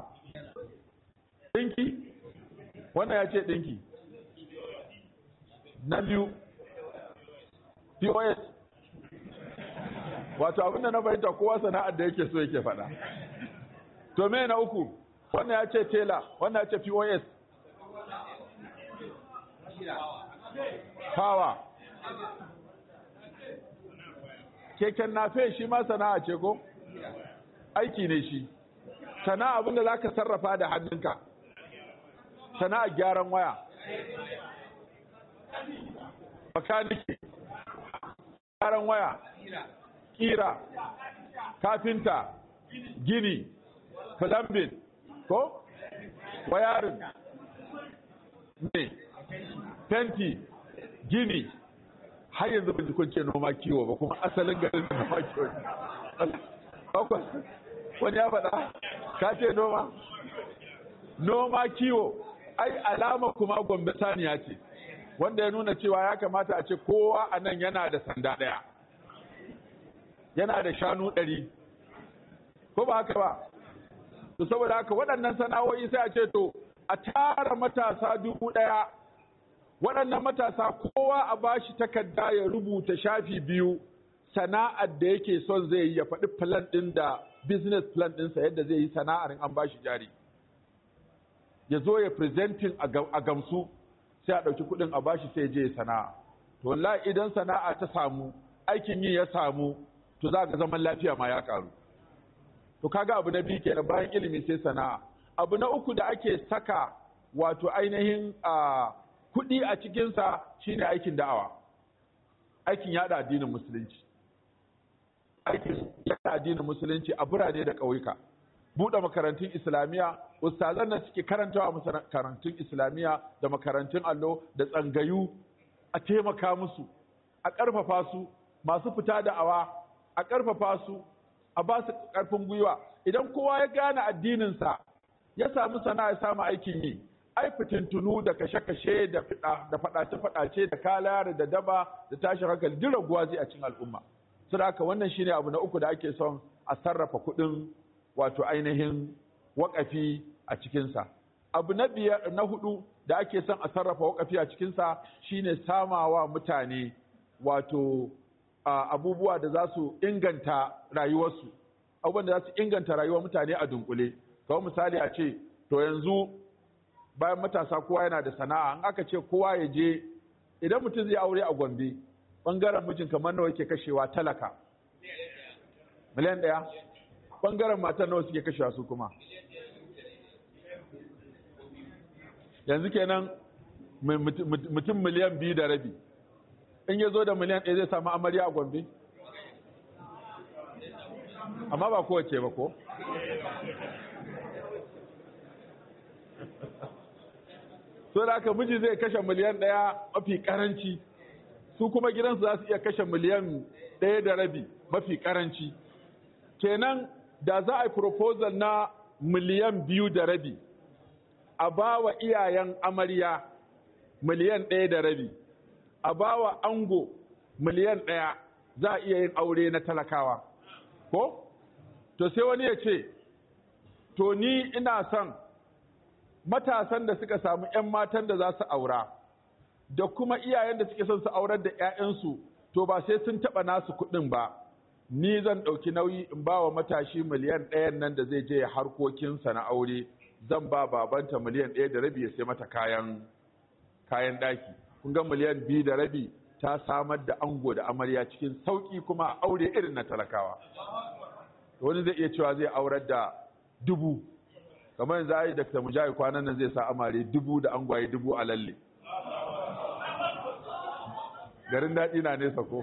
Speaker 1: ɗinki wannan ya ce ɗinki na biyu pos wato abinda na fahimta kowa sana'ar da yake so yake faɗa to me na uku wannan ya ce tela wannan ya ce pos power keken nafe shi ma sana'a ce ko aiki ne shi sana'a abinda za ka sarrafa da hannunka sana'a gyaran waya makaniki gyaran waya kira kafinta gini plumbing ko wayarin ne fenti gini har yanzu ban kun ce noma kiwo ba kuma asalin garin da noma kiwo wani ya faɗa ka ce noma noma kiwo ai alama kuma gombe saniya ce wanda ya nuna cewa ya kamata a ce kowa a nan yana da sanda ɗaya yana da shanu ɗari ko ba haka ba to saboda haka waɗannan sana'o'i sai a ce to a tara matasa dubu ɗaya waɗannan matasa kowa a bashi takarda ya rubuta shafi biyu sana'ar da yake son zai yi ya faɗi plan ɗin da business plan ɗinsa yadda zai yi sana'ar an bashi jari ya zo ya presenting a gamsu sai a ɗauki kuɗin a bashi sai je sana'a to wallahi idan sana'a ta samu aikin yi ya samu to za ga zaman lafiya ma ya karu to kaga abu na biyu kenan bayan ilimi sai sana'a abu na uku da ake saka wato ainihin kuɗi a cikinsa shine aikin da'awa aikin yada addinin musulunci aikin yada addinin musulunci a birane da ƙauyuka buɗe makarantun islamiyya ustazan nan suke karantawa makarantun islamiyya da makarantun allo da tsangayu a taimaka musu a ƙarfafa su masu fita da awa a ƙarfafa su a ba su ƙarfin gwiwa idan kowa ya gane addininsa ya samu sana'a ya samu aikin yi ai fitintunu da kashe-kashe da faɗace-faɗace da kalayar da daba da tashin hankali duk raguwa zai a cikin al'umma saboda haka wannan shine abu na uku da ake son a sarrafa kuɗin wato ainihin waƙafi a cikinsa abu na biyar na hudu da ake son a sarrafa waƙafi a cikinsa shine samawa mutane wato abubuwa da za su inganta rayuwarsu abubuwan da za su inganta rayuwar mutane a dunkule kawai misali a ce to yanzu bayan matasa kowa yana da sana'a in aka ce kowa ya je idan mutum zai aure a gombe bangaren mijin kamar nawa yake kashewa talaka miliyan ɗaya ɓangaren matan nawa suke kashewa su kuma yanzu kenan mutum miliyan biyu da rabi in ya zo da miliyan ɗaya zai samu amarya a gombe amma ba kowace ba ko so da aka miji zai kashe miliyan ɗaya mafi karanci su kuma gidansu za su iya kashe miliyan ɗaya da rabi mafi karanci kenan da za a yi proposal na miliyan biyu da rabi a ba wa iyayen amarya miliyan ɗaya da rabi a ba wa ango miliyan ɗaya za a iya yin aure na talakawa ko to sai wani ya ce to ni ina son matasan da suka samu 'yan matan da za su aura da kuma iyayen da suke son su aurar da 'ya'yansu to ba sai sun taɓa nasu kuɗin ba ni zan ɗauki nauyi in ba wa matashi miliyan ɗayan nan da zai je harkokinsa na aure zan ba babanta miliyan ɗaya da rabi ya sai mata kayan kayan ɗaki kun ga miliyan biyu da rabi ta samar da ango da amarya cikin sauƙi kuma a aure irin na talakawa wani zai iya cewa zai aurar da dubu kamar yanzu ayi Dr. Mujahid kwanan nan zai sa amare dubu da angwaye dubu a lalle garin daɗi na nesa ko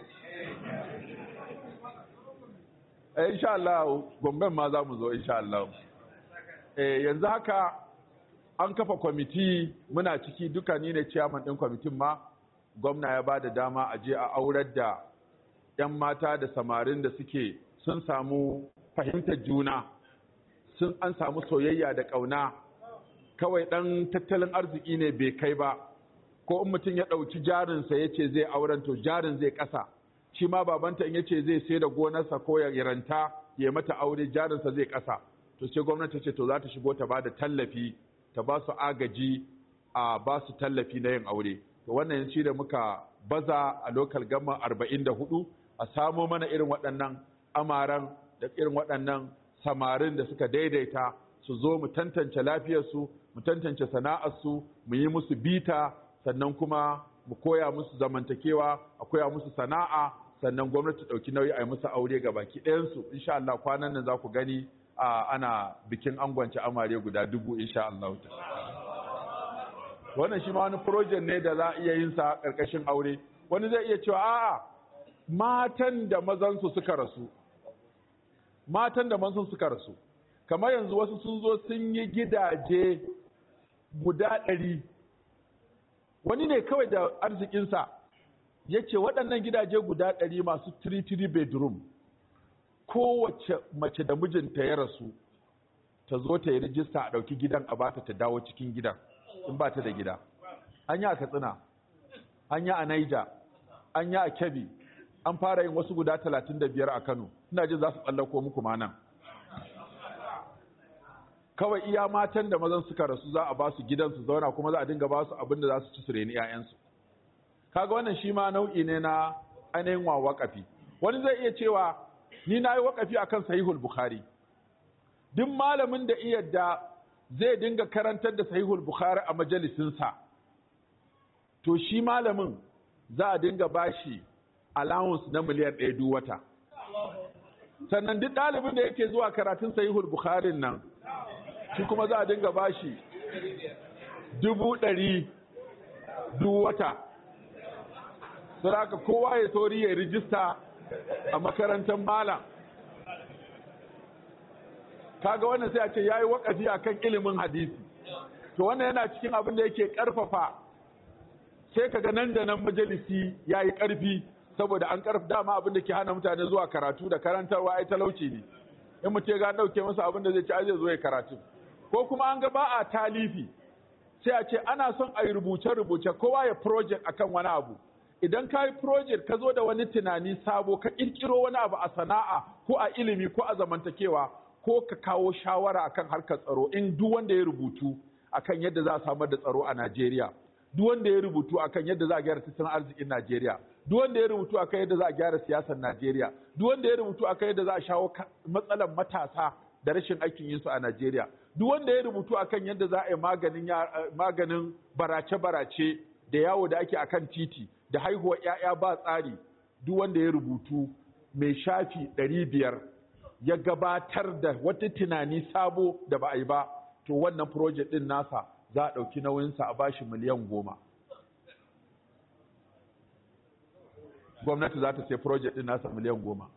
Speaker 1: eh insha Allah gomben ma za mu zo insha Allah eh yanzu haka an kafa kwamiti muna ciki duka ni ne chairman din kwamitin ma gwamna ya bada dama a je a aurar da yan mata da samarin da suke sun samu fahimtar juna sun an samu soyayya da ƙauna kawai ɗan tattalin arziki ne bai kai ba ko in mutum ya ɗauki jarinsa ya ce zai auren to jarin zai ƙasa shi ma babanta in ya ce zai sai da gonarsa ko ya ranta ya mata aure jarinsa zai ƙasa to sai gwamnati ce to za ta shigo ta ba da tallafi ta ba su agaji a ba su tallafi na yin aure to wannan shi da muka baza a lokal gama arba'in da hudu a samo mana irin waɗannan amaran da irin waɗannan samarin da suka daidaita su zo mu tantance lafiyarsu mu tantance sana'arsu mu yi musu bita sannan kuma mu koya musu zamantakewa a koya musu sana'a sannan gwamnati ɗauki nauyi a yi musu aure ga baki ɗayansu insha Allah kwanan nan za ku gani ana bikin angwance amare guda dubu insha Allah wannan shi ma wani project ne da za a iya yin sa ƙarƙashin aure wani zai iya cewa a'a matan da mazansu suka rasu matan da mansun suka rasu kamar yanzu wasu sun zo sun yi gidaje guda ɗari wani ne kawai da arzikinsa ya ce waɗannan gidaje guda ɗari masu 3-3 bedroom kowace mace da mijinta ya rasu ta zo ta yi rijista a ɗauki gidan a bata ta dawo cikin gidan in ba ta da gida an yi a katsina an yi a naija an yi a kebbi an fara yin wasu guda talatin da biyar a Kano ina jin za su tsallako muku ma nan kawai iya matan da mazan suka rasu za a ba su gidan su zauna kuma za a dinga ba su abin da za su ci su reni 'ya'yansu kaga wannan shi ma nau'i ne na ainihin wa wakafi wani zai iya cewa ni na yi wakafi akan sahihul bukhari duk malamin da iya da zai dinga karantar da sahihul bukhari a majalisinsa to shi malamin za a dinga bashi allowance na miliyan ɗaya duk wata sannan duk ɗalibin da yake zuwa karatun sahihul bukharin nan shi kuma za a dinga bashi dubu ɗari duk wata saraka kowa ya tori ya rijista a makarantar malam kaga wannan sai a ce ya yi wakafi a kan ilimin hadisi to wannan yana cikin abin da yake ƙarfafa sai kaga nan da nan majalisi ya yi ƙarfi saboda an karf dama abin da ke hana mutane zuwa karatu da karantarwa ai talauci ne in mutum ga dauke masa abin da zai ci zai zo ya karatu ko kuma an ga ba a talifi sai a ce ana son a yi rubuce rubuce kowa ya project akan wani abu idan ka yi project ka zo da wani tunani sabo ka kirkiro wani abu a sana'a ko a ilimi ko a zamantakewa ko ka kawo shawara akan harkar tsaro in duk wanda ya rubutu akan yadda za a samar da tsaro a Najeriya duk wanda ya rubutu akan yadda za a gyara tattalin arzikin Najeriya duk wanda ya rubutu akan yadda za a gyara siyasar Najeriya duk wanda ya rubutu akan yadda za a shawo matsalar matasa da rashin aikin yin su a Najeriya duk wanda ya rubutu akan yadda za a yi maganin maganin barace-barace da yawo da ake akan titi da haihuwar 'ya'ya ba tsari duk wanda ya rubutu mai shafi ɗari biyar ya gabatar da wata tunani sabo da ba a yi ba to wannan project din nasa za a ɗauki nauyinsa a bashi miliyan goma gwamnati za ta sai project din nasa miliyan goma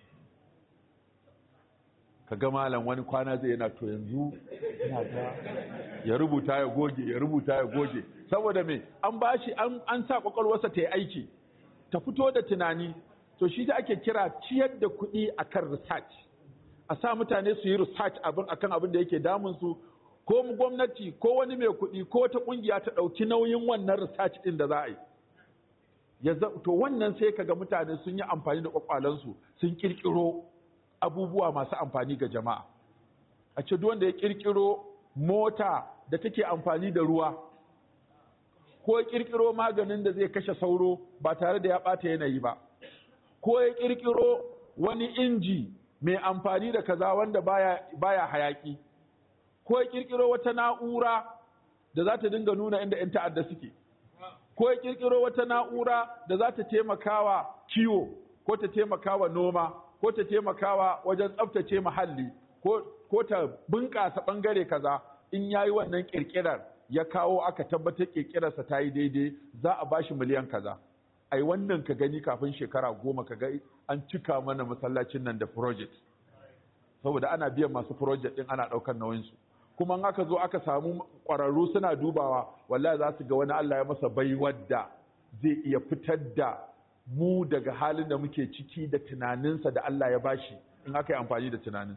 Speaker 1: ka ga malam wani kwana zai yana to yanzu ya rubuta ya goge ya rubuta ya goge saboda me an bashi an an sa kwakwalwarsa ta yi aiki ta fito da tunani to shi da ake kira ciyar da kuɗi akan research a sa mutane su yi research abin akan abin da yake damun su ko gwamnati ko wani mai kuɗi ko wata ƙungiya ta ɗauki nauyin wannan research ɗin da za a yi to wannan sai kaga mutane sun yi amfani da kwakwalansu sun kirkiro abubuwa masu amfani ga jama'a a ce duk wanda ya kirkiro mota da take amfani da ruwa ko ya kirkiro maganin da zai kashe sauro ba tare da ya bata yanayi ba ko ya kirkiro wani inji mai amfani da kaza wanda baya, baya hayaki ko ya kirkiro wata na'ura da za ta dinga nuna inda 'yan ta'adda suke ko ya kirkiro wata na'ura da za ta taimakawa kiwo ko ta taimakawa noma ko ta taimakawa wajen tsaftace muhalli ko ta bunƙasa ɓangare kaza in yayi wannan kirkirar ya kawo aka tabbatar kirkirarsa ta yi daidai za a bashi miliyan kaza ai wannan ka gani kafin shekara goma ka ga an cika mana masallacin nan da project saboda ana biyan masu project din ana ɗaukar nauyinsu kuma in aka zo aka samu ƙwararru suna dubawa wallahi za su ga wani Allah ya masa baiwar da zai iya fitar da mu daga halin da muke ciki da tunaninsa da Allah ya bashi in aka yi amfani da tunanin.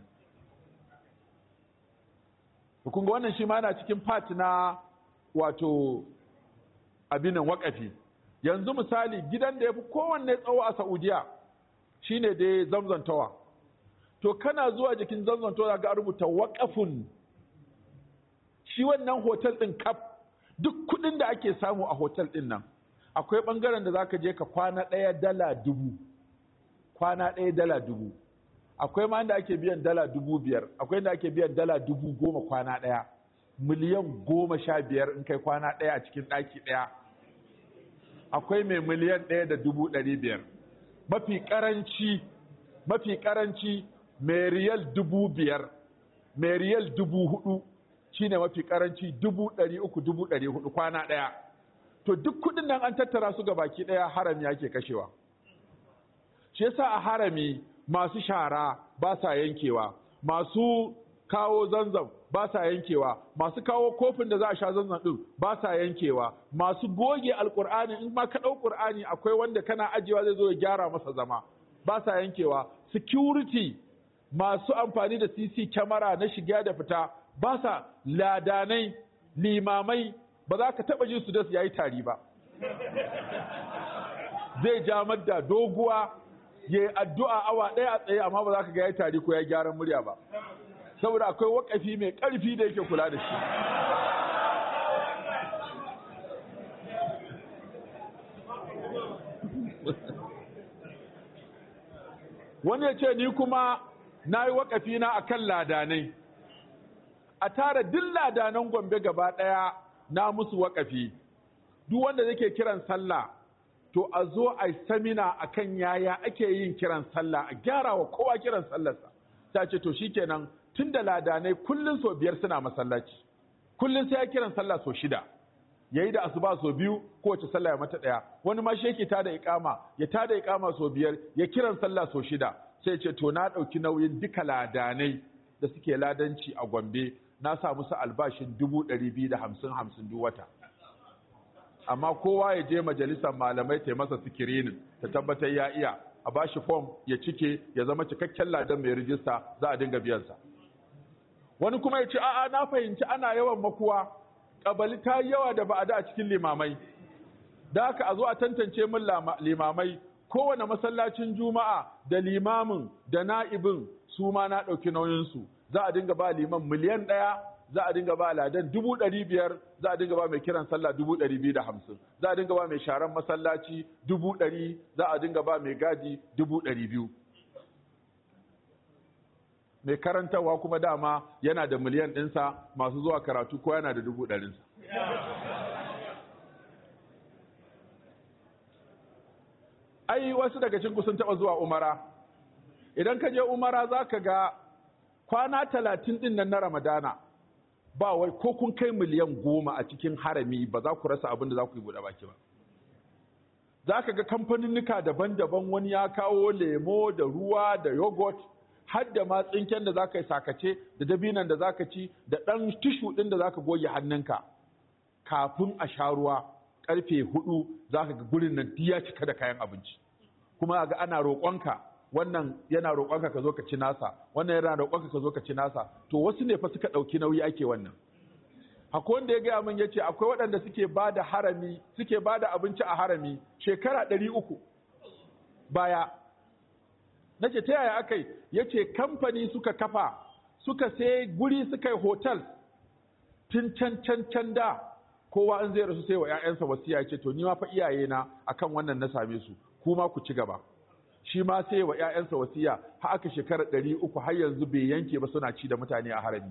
Speaker 1: kun ga wannan shi ma yana cikin part na wato abinan wakafi yanzu misali gidan da ya fi kowanne tsawo a Saudiya shine dai zamzan tawa to kana zuwa jikin zamzan tawa ga rubuta waƙafun shi wannan hotel ɗin kaf duk kuɗin da ake samu a hotel ɗin nan akwai ɓangaren da zaka je ka kwana ɗaya dala dubu kwana ɗaya dala dubu akwai ma da ake biyan dala dubu biyar akwai da ake biyan dala dubu goma kwana ɗaya miliyan goma sha biyar in kai kwana ɗaya a cikin ɗaki ɗaya akwai mai miliyan ɗaya da dubu ɗari biyar mafi ƙaranci mafi ƙaranci mai riyal dubu biyar mai riyal dubu hudu shine mafi karanci dubu ɗari uku dubu ɗari hudu kwana ɗaya to duk kuɗin nan an tattara su ga baki ɗaya harami ake kashewa shi yasa a harami masu shara ba sa yankewa masu kawo zanzam ba sa yankewa masu kawo kofin da za a sha zanzam ɗin ba sa yankewa masu goge alƙur'ani in ma ka ɗau ƙur'ani akwai wanda kana ajiyewa zai zo ya gyara masa zama ba sa yankewa security masu amfani da cc kyamara na shiga da fita ba sa ladanai limamai ba za ka taɓa jin su da su yayi tari ba zai ja madda doguwa ya yi addu'a awa ɗaya a tsaye amma ba za ka ga yayi tari ko ya gyaran murya ba saboda akwai wakafi mai ƙarfi da yake kula da shi wani ya ce ni kuma na yi wakafi na akan ladanai a tara duk ladanan gombe gaba ɗaya na musu wakafi duk wanda yake kiran sallah to a zo a samina akan yaya ake yin kiran sallah a gyara wa kowa kiran sallarsa ta ce to shikenan tun da ladanai kullum sau biyar suna masallaci kullum sai ya kiran sallah sau shida ya yi da asuba sau biyu kowace sallah ya mata ɗaya wani ma shi yake tada ikama ya tada ikama sau biyar ya kiran sallah sau shida sai ce to na ɗauki nauyin duka ladanai da suke ladanci a gombe na sa musu albashin dubu ɗari biyu da hamsin hamsin duk wata amma kowa ya je majalisar malamai ta masa sikirinin ta tabbatar ya iya a bashi fom ya cike ya zama cikakken ladan mai rijista za a dinga biyansa wani kuma ya ce a'a na fahimci ana yawan makuwa ƙabali ta yawa da ba'ada a cikin limamai da haka a zo a tantance min limamai kowane masallacin juma'a da limamin da na'ibin su ma na ɗauki nauyinsu za a dinga ba liman miliyan ɗaya za a dinga ba ladan dubu ɗari biyar za a dinga ba mai kiran sallah dubu ɗari biyu da hamsin za a dinga ba mai sharan masallaci dubu ɗari za a dinga ba mai gadi dubu ɗari biyu mai karantarwa kuma dama yana da miliyan ɗinsa masu zuwa karatu ko yana da dubu ɗarinsa ai wasu daga cikin sun taɓa zuwa umara idan ka je umara za ka ga kwana talatin din nan na ramadana ba wai ko kun kai miliyan goma a cikin harami ba za ku rasa abin da za ku yi buɗe baki ba za ka ga kamfaninnika daban-daban wani ya kawo lemo da ruwa da yogurt har da ma tsinken da za ka yi sakace da dabinan da za ka ci da ɗan tishu ɗin da za ka goge hannunka kafin a sha ruwa ƙarfe hudu za ka ga gurin nan ya cika da kayan abinci kuma ga ana roƙonka wannan yana roƙonka ka zo ka ci nasa wannan yana roƙonka ka zo ka ci nasa to wasu ne fa suka ɗauki nauyi ake wannan akwai wanda ya gaya min ya ce akwai waɗanda suke ba da harami suke ba da abinci a harami shekara ɗari uku baya na ce ta yaya aka yi ya ce kamfani suka kafa suka sai guri suka yi hotel tun can can can da kowa an zai rasu sai wa 'ya'yansa wasiya ce to ni ma fa iyaye na akan wannan na same su kuma ku ci gaba shi ma sai wa 'ya'yansa wasiya har aka shekara ɗari uku har yanzu bai yanke ba suna ci da mutane a harami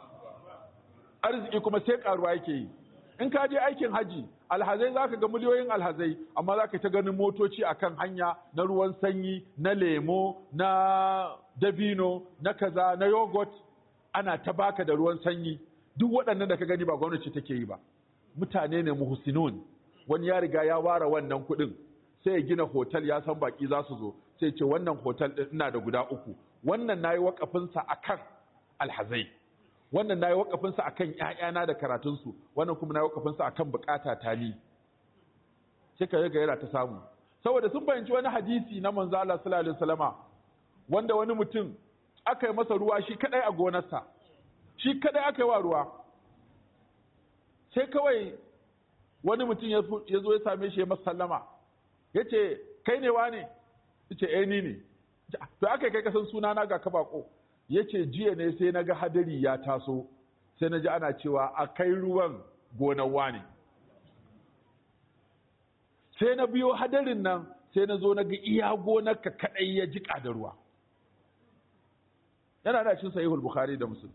Speaker 1: arziki kuma sai karuwa yake yi in ka je aikin haji alhazai za ka ga miliyoyin alhazai amma za ka ta ganin motoci a kan hanya na ruwan sanyi na lemo na dabino na kaza na yogurt ana ta baka da ruwan sanyi duk waɗannan da ka gani ba gwamnati take yi ba mutane ne muhsinun wani ya riga ya ware wannan kuɗin sai ya gina hotel ya san baki za su zo sai ce wannan hotel ɗin ina da guda uku wannan na yi wakafinsa a kan alhazai wannan na yi wakafinsa a kan ‘ya'yana da karatunsu wannan kuma na yi wakafinsa a kan bukata tali sai ka yaga yana ta samu saboda sun fahimci wani hadisi na manzo Allah sallallahu alaihi wasallama wanda wani mutum aka yi masa ruwa shi kadai a gonarsa shi kadai aka yi wa ruwa sai kawai wani mutum ya zo ya same shi ya masa sallama ya ce kai ne wa ne ya ce eh ni ne to aka yi kai kasan sunana ga ka bako ya ce jiya ne sai na ga hadari ya taso sai na ji ana cewa a kai ruwan gonawa ne sai na biyo hadarin nan sai na zo na ga iya gonarka kaɗai ya jiƙa da ruwa yana da cin sahihul bukhari da musul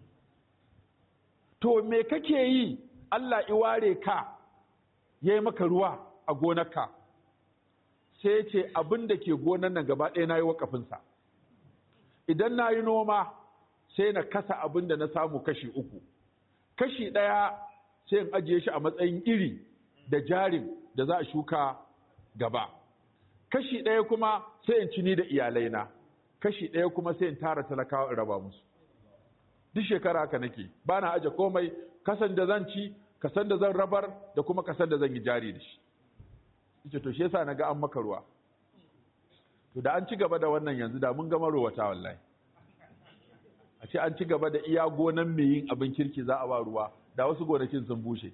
Speaker 1: to me kake yi Allah iware ka ya yi maka ruwa a gonarka sai ce abin da ke gonar nan gaba ɗaya na yi waƙafinsa idan na yi noma sai na kasa abin da na samu kashi uku kashi ɗaya sai in ajiye shi a matsayin iri da jarin da za a shuka gaba kashi ɗaya kuma sai in cini da iyalaina kashi ɗaya kuma sai in tara talakawa in raba musu duk shekara haka nake ba na aje komai kasan da zan ci kasan da zan rabar da kuma kasan da zan yi jari da shi ita to shi yasa na ga an maka ruwa to da an ci gaba da wannan yanzu da mun gama ruwata wallahi a ce an ci gaba da iya gonan mai yin abin kirki za a ba ruwa da wasu gonakin sun bushe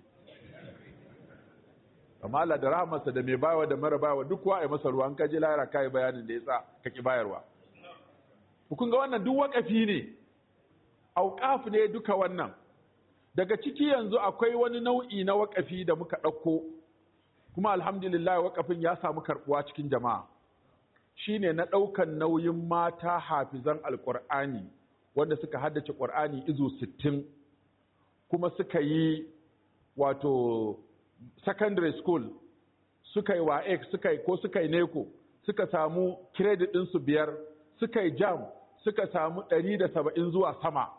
Speaker 1: amma Allah da rahamarsa da mai bayawa da mara bayawa duk kowa a masa ruwa an kaje lahira kai bayanin da yasa ka ki bayarwa kun ga wannan duk wakafi ne auqaf ne duka wannan daga ciki yanzu akwai wani nau'i na wakafi da muka ɗauko kuma alhamdulillah wakafin ya samu karɓuwa cikin jama'a shine na ɗaukan nauyin mata hafizan alƙur'ani wanda suka haddace ƙur'ani izo sittin kuma suka yi wato secondary school suka yi wa'ek suka yi ko suka yi neko suka samu credit ɗinsu biyar suka yi jam suka samu ɗari da saba'in zuwa sama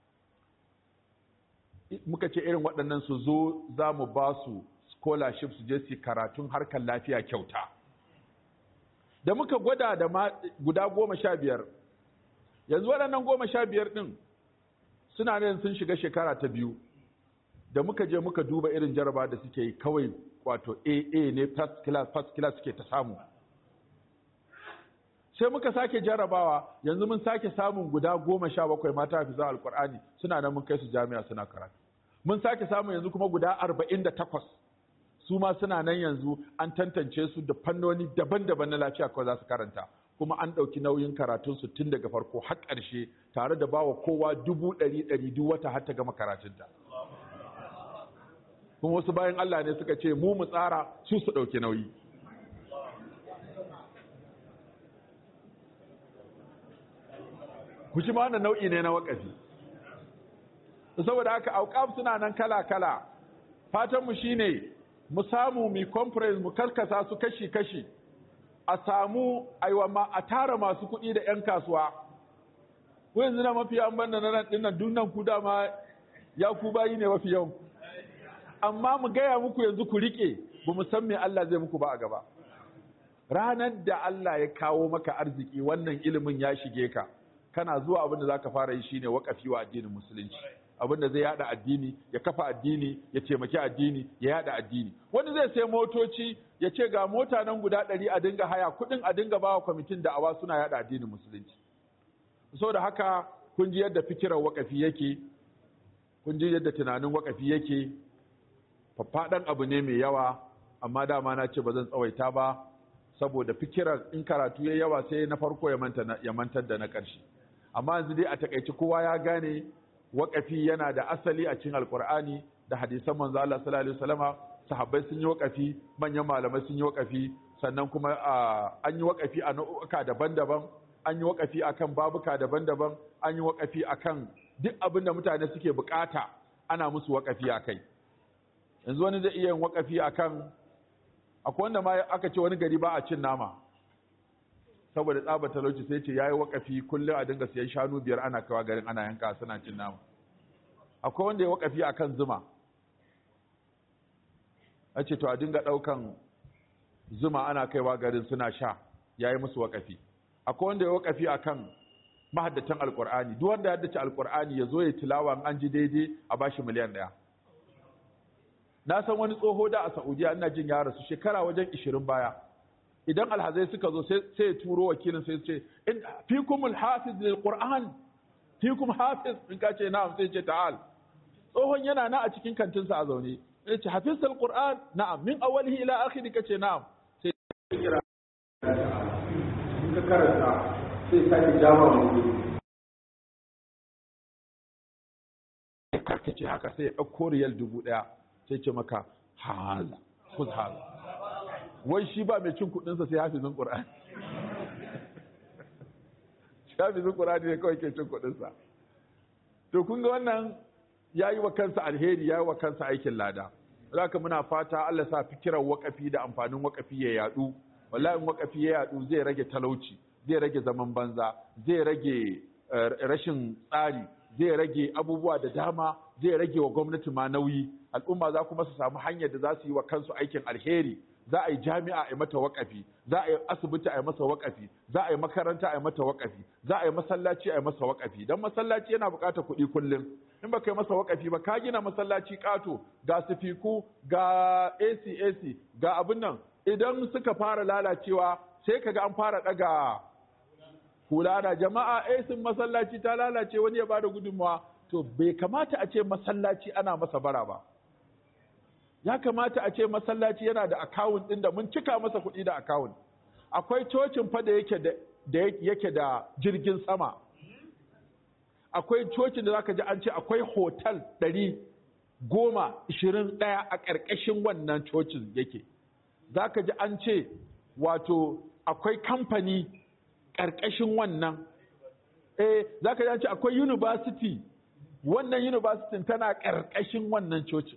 Speaker 1: muka ce irin waɗannan su zo za mu ba su scholarship su je su karatun harkar lafiya kyauta da muka gwada da guda goma sha biyar yanzu waɗannan goma sha biyar ɗin suna nan sun shiga shekara ta biyu da muka je muka duba irin jaraba da suke yi kawai wato aa ne first class first class suke ta samu sai muka sake jarabawa yanzu mun sake samun guda goma sha bakwai mata fi za alkur'ani suna nan mun kai su jami'a suna karatu mun sake samun yanzu kuma guda arba'in da takwas su ma suna nan yanzu an tantance su da fannoni daban-daban na lafiya kawai za su karanta kuma an ɗauki nauyin karatunsu tun daga farko har ƙarshe tare da bawa kowa dubu ɗari ɗari duk wata har ta gama karatunta kuma wasu bayan Allah ne suka ce mu mu tsara su su ɗauki nauyi ku ci ma wannan nau'i ne na waƙafi saboda haka auƙaf suna nan kala-kala fatanmu shine mu samu mu conference mu karkasa su kashi-kashi a samu aiwa ma a tara masu kuɗi da 'yan kasuwa ko yanzu na mafi an banda na nan dinnan dunnan ku dama ya ku bayi ne mafi yawan amma mu gaya muku yanzu ku rike ba mu san me Allah zai muku ba a gaba ranar da Allah ya kawo maka arziki wannan ilimin ya shige ka kana zuwa abin da zaka fara yi shine wakafi wa addinin musulunci abin da zai yada addini ya kafa addini ya taimaki addini ya yada addini wani zai sai motoci ya ce ga mota nan guda ɗari a dinga haya kuɗin a dinga bawa kwamitin da awa suna yada addinin musulunci da haka kun ji yadda fikirar wakafi yake kun ji yadda tunanin wakafi yake faffaɗan abu ne mai yawa amma dama na ce ba zan tsawaita ba saboda fikirar in karatu ya yawa sai na farko ya mantar da na ƙarshe amma yanzu dai a takaici kowa ya gane waƙafi yana da asali a cikin alkur'ani da hadisan manzo Allah sallallahu alaihi wasallama sahabbai sun yi waƙafi manyan malamai sun yi waƙafi sannan kuma an yi waƙafi a nau'uka daban-daban an yi waƙafi akan babuka daban-daban an yi waƙafi akan duk abin da mutane suke bukata ana musu waƙafi akai yanzu wani zai iya yin waƙafi akan akwai wanda ma aka ce wani gari ba a cin nama saboda tsaba talauci sai ce yayi wakafi kullum a dinga siyan shanu biyar ana kawa garin ana yanka suna cin nama akwai wanda ya wakafi akan zuma a ce to a dinga daukan zuma ana kaiwa garin suna sha yayi musu wakafi akwai wanda ya wakafi akan mahaddatan alqur'ani duk wanda ya haddace alqur'ani ya zo ya tilawa an ji daidai a bashi miliyan daya na san wani tsoho da a Saudiya ina jin ya rasu shekara wajen 20 baya idan alhazai suka zo sai ya turo wakilin sai ce in fikum alhafiz lil qur'an fikum hafiz in ka ce na'am sai ce ta'al tsohon yana na a cikin kantin sa a zaune sai ce hafiz al qur'an na'am min awwalihi ila akhiri ka ce na'am sai kira ka karanta sai sai jama mu ka ce haka sai ya dauko riyal dubu daya sai ce maka haza kuz haza wai shi ba mai cin kudinsa sai hafizin qur'ani hafizin qur'ani ne kawai ke cin kudinsa to kun ga wannan yayi wa kansa alheri yayi wa kansa aikin lada zaka muna fata Allah sa fikirar wakafi da amfanin wakafi ya yadu wallahi in wakafi ya yadu zai rage talauci zai rage zaman banza zai rage rashin tsari zai rage abubuwa da dama zai rage wa gwamnati ma nauyi al'umma za kuma su samu hanyar da za su yi wa kansu aikin alheri za a yi jami'a a yi mata wakafi za a yi asibiti a yi masa wakafi za a yi makaranta a yi mata wakafi za a yi masallaci a yi masa wakafi don masallaci yana buƙatar kuɗi kullum in ba ka yi masa wakafi ba ka gina masallaci ƙato ga sifiku ga ac ac ga abin nan idan suka fara lalacewa sai ka ga an fara ɗaga hula da jama'a esin masallaci ta lalace wani ya bada gudunmawa to bai kamata a ce masallaci ana masa bara ba ya kamata a ce masallaci yana da akawun ɗin da mun cika masa kuɗi da akawun akwai cocin fa da yake da yake da jirgin sama akwai cocin da zaka ji an ce akwai hotel ɗari goma ishirin ɗaya a ƙarƙashin wannan cocin yake zaka ji an ce wato akwai kamfani ƙarƙashin wannan eh za ka ce akwai university wannan university tana ƙarƙashin wannan cocin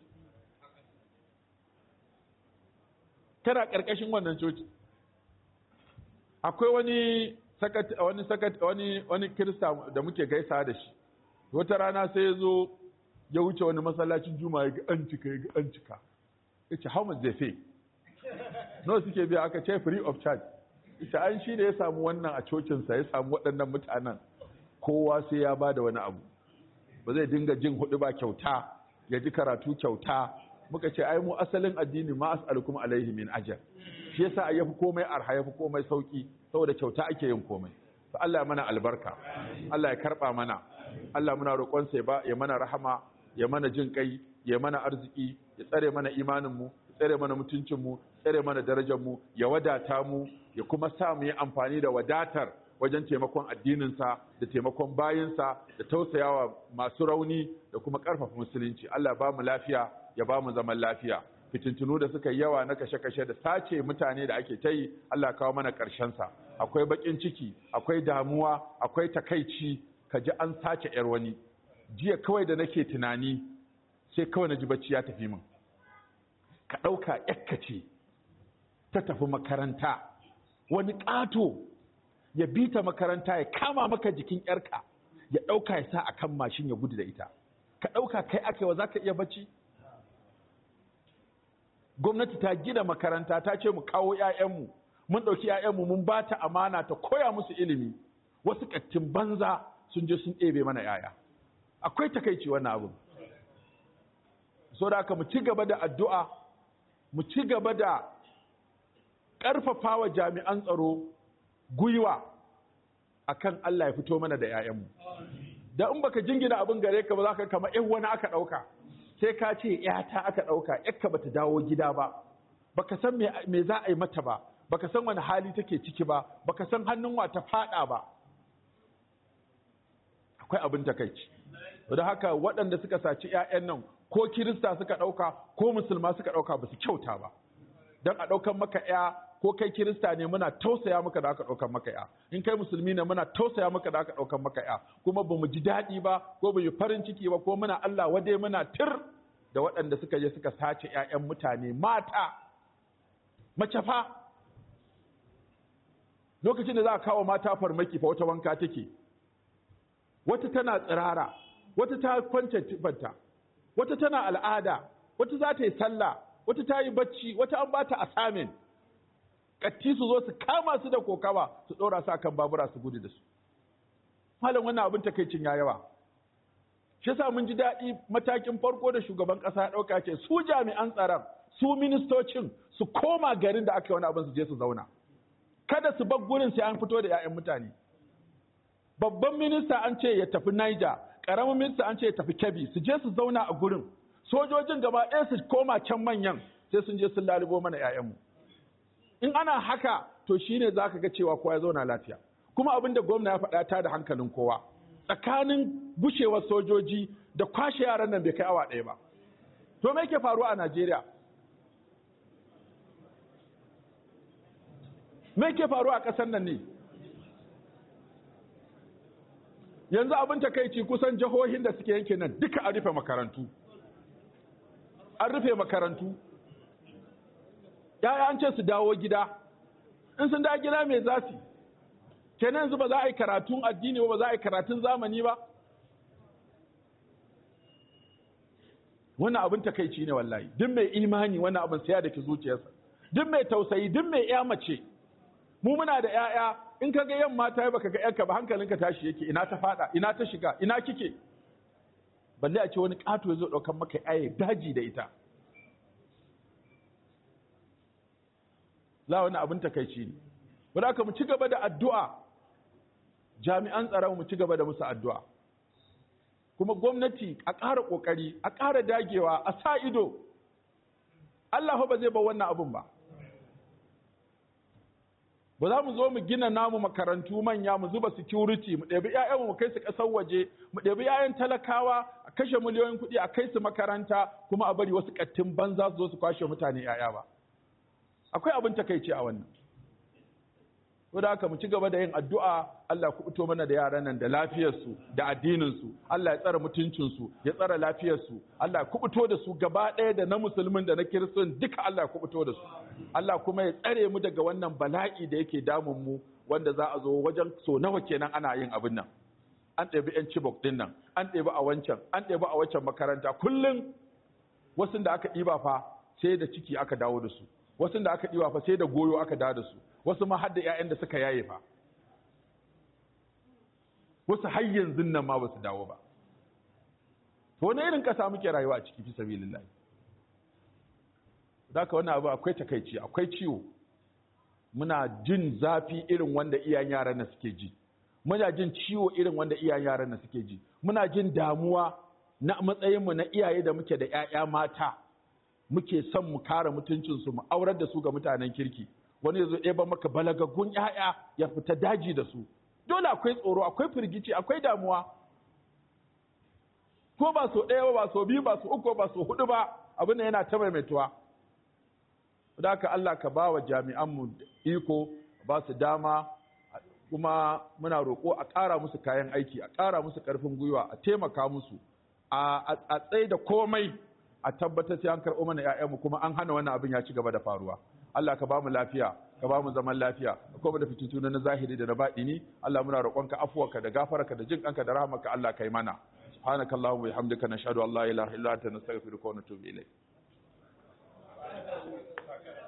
Speaker 1: tana ƙarƙashin wannan cocin akwai wani sakat wani sakat wani wani kirista da muke gaisa da shi wata rana sai ya zo ya wuce wani masallacin juma'a ya ga an cika ya ga an cika yace how much they pay no suke biya aka ce free of charge ita an shi da ya samu wannan a cocinsa ya samu waɗannan mutanen kowa sai ya ba da wani abu ba zai dinga jin hudu ba kyauta ya ji karatu kyauta muka ce ai mu asalin addini ma as'alukum alaihi min ajr shi yasa a yafi komai arha yafi komai sauki saboda kyauta ake yin komai to Allah ya mana albarka Allah ya karba mana Allah muna roƙon sa ba ya mana rahama ya mana jin kai ya mana arziki ya tsare mana imanin mu ya tsare mana mutuncin mu tsare mana darajar mu ya wadata mu ya kuma sa mu yi amfani da wadatar wajen taimakon addininsa da taimakon bayinsa da tausayawa masu rauni da kuma ƙarfafa musulunci Allah ba mu lafiya ya ba mu zaman lafiya fitintunu da suka yi yawa na kashe-kashe da sace mutane da ake ta yi Allah kawo mana sa akwai baƙin ciki akwai damuwa akwai takaici ka ji an sace yar wani jiya kawai da nake tunani sai kawai na ji bacci ya tafi min ka ɗauka yakka ce ta tafi makaranta wani ƙato ya bi ta makaranta ya kama maka jikin yarka ya ɗauka ya sa a kan mashin ya gudu da ita ka ɗauka kai aka wa za ka iya bacci gwamnati ta gina makaranta ta ce mu kawo 'ya'yanmu mun ɗauki 'ya'yanmu mun ba ta amana ta koya musu ilimi wasu ƙattin banza sun je sun ɗebe mana 'ya'ya akwai takaici wannan abin so da mu ci gaba da addu'a mu ci gaba da ƙarfafa wa jami'an tsaro gwiwa akan Allah ya fito mana da 'ya'yanmu da in baka jingina abin gare ka ba za ka kama in wani aka ɗauka sai ka ce 'yata aka ɗauka 'yakka bata dawo gida ba baka san me za a yi mata ba baka san wani hali take ciki ba baka san hannun wa ta faɗa ba akwai abin takaici da haka waɗanda suka saci 'ya'yan nan ko kirista suka ɗauka ko musulma suka ɗauka ba su kyauta ba don a ɗaukan maka 'ya ko kai kirista ne muna tausaya maka da aka ɗaukan maka 'ya in kai musulmi ne muna tausaya maka da aka ɗaukan maka 'ya kuma ba mu ji daɗi ba ko ba yi farin ciki ba ko muna Allah wade muna tir da waɗanda suka je suka sace 'ya'yan mutane mata mace fa lokacin da za a kawo mata farmaki fa wata wanka take wata tana tsirara wata ta kwance tibanta wata tana al'ada wata za ta yi sallah wata ta yi bacci wata an ba ta asamin katti su zo su kama su da kokawa su ɗora su akan babura su gudu da su malam wannan abin takaicin ya yawa shi yasa mun ji daɗi matakin farko da shugaban ƙasa ya ɗauka ce su jami'an tsaron su ministocin su koma garin da aka yi wani abin su je su zauna kada su bar gurin sai an fito da 'ya'yan mutane babban minista an ce ya tafi Niger ƙaramin minista an ce ya tafi Kebbi su je su zauna a gurin sojojin gaba ɗaya su koma can manyan sai sun je sun lalubo mana 'ya'yanmu in ana haka to shine za ka ga cewa kowa ya zauna lafiya kuma abin da gwamna ya faɗa ta da hankalin kowa tsakanin gushewar sojoji da kwashe yaran nan bai kai awa ɗaya ba to me yake faruwa a Najeriya me yake faruwa a ƙasar nan ne yanzu abin takaici kusan jihohin da suke yanke nan duka an rufe makarantu an rufe makarantu yaya an ce su dawo gida in sun dawo gida mai za su kenan yanzu ba za a yi karatun addini ba ba za a yi karatun zamani ba wannan abin takaici ne wallahi duk mai imani wannan abin saya da ke zuciyarsa duk mai tausayi duk mai ya mace mu muna da 'ya'ya in ka ga yamma ta yi baka ga yarka ba hankalinka tashi yake ina ta fada ina ta shiga ina kike balle a ce wani kato ya zo daukan maka yaye daji da ita la wani abin takaici ne wanda aka mu ci gaba da addu'a jami'an tsaron mu ci gaba da musu addu'a kuma gwamnati a ƙara ƙoƙari a ƙara dagewa a sa ido Allah ba zai ba wannan abin ba ba za mu zo mu gina namu makarantu manya mu zuba security mu ɗebi ƴaƴanmu mu kai su ƙasar waje mu ɗebi ƴaƴan talakawa a kashe miliyoyin kuɗi a kai su makaranta kuma a bari wasu ƙattin banza su zo su kwashe mutane ƴaƴa ba akwai abin takaici a wannan ko da haka mu ci gaba da yin addu'a Allah ku fito mana da yaran nan da lafiyarsu da addininsu Allah ya tsara mutuncinsu ya tsara lafiyarsu Allah ya kubuto da su gaba ɗaya da na musulmin da na kiristin duka Allah ya kubuto da su Allah kuma ya tsare mu daga wannan bala'i da yake damun mu wanda za a zo wajen so nawa kenan ana yin abin nan an ɗebi yan cibok din nan an ɗebi a wancan an ɗebi a wancan makaranta kullum wasu da aka ɗiba fa sai da ciki aka dawo da su wasu da aka ɗiba fa sai da goyo aka dawo da su wasu ma har da 'ya'yan da suka yaye fa wasu har yanzu nan ma ba su dawo ba to wani irin ƙasa muke rayuwa a ciki fi sabilillah zaka wannan abu akwai takaici akwai ciwo muna jin zafi irin wanda iyayen yaran na suke ji muna jin ciwo irin wanda iyayen yaran na suke ji muna jin damuwa na matsayinmu na iyaye da muke da 'ya'ya mata muke son mu kare mutuncinsu mu aurar da su ga mutanen kirki wani yazo ɗeba maka balagaggun 'ya'ya ya fita daji da su dole akwai tsoro akwai firgici akwai damuwa ko ba so ɗaya ba so biyu ba so uku ba so hudu ba abin da yana ta maimaituwa da haka Allah ka ba wa jami'anmu iko ba su dama kuma muna roƙo a ƙara musu kayan aiki a ƙara musu ƙarfin gwiwa a taimaka musu a tsaye da komai a tabbatar sai an karɓo mana 'ya'yanmu kuma an hana wannan abin ya ci gaba da faruwa Allah ka ba mu lafiya ka ba mu zaman lafiya ko mu da fitintunu na zahiri da na baɗini Allah muna roƙonka afuwarka da gafararka da jin kanka da rahmarka Allah kai mana subhanakallahumma wa bihamdika nashhadu an la ilaha illa anta nastaghfiruka wa natubu ilayk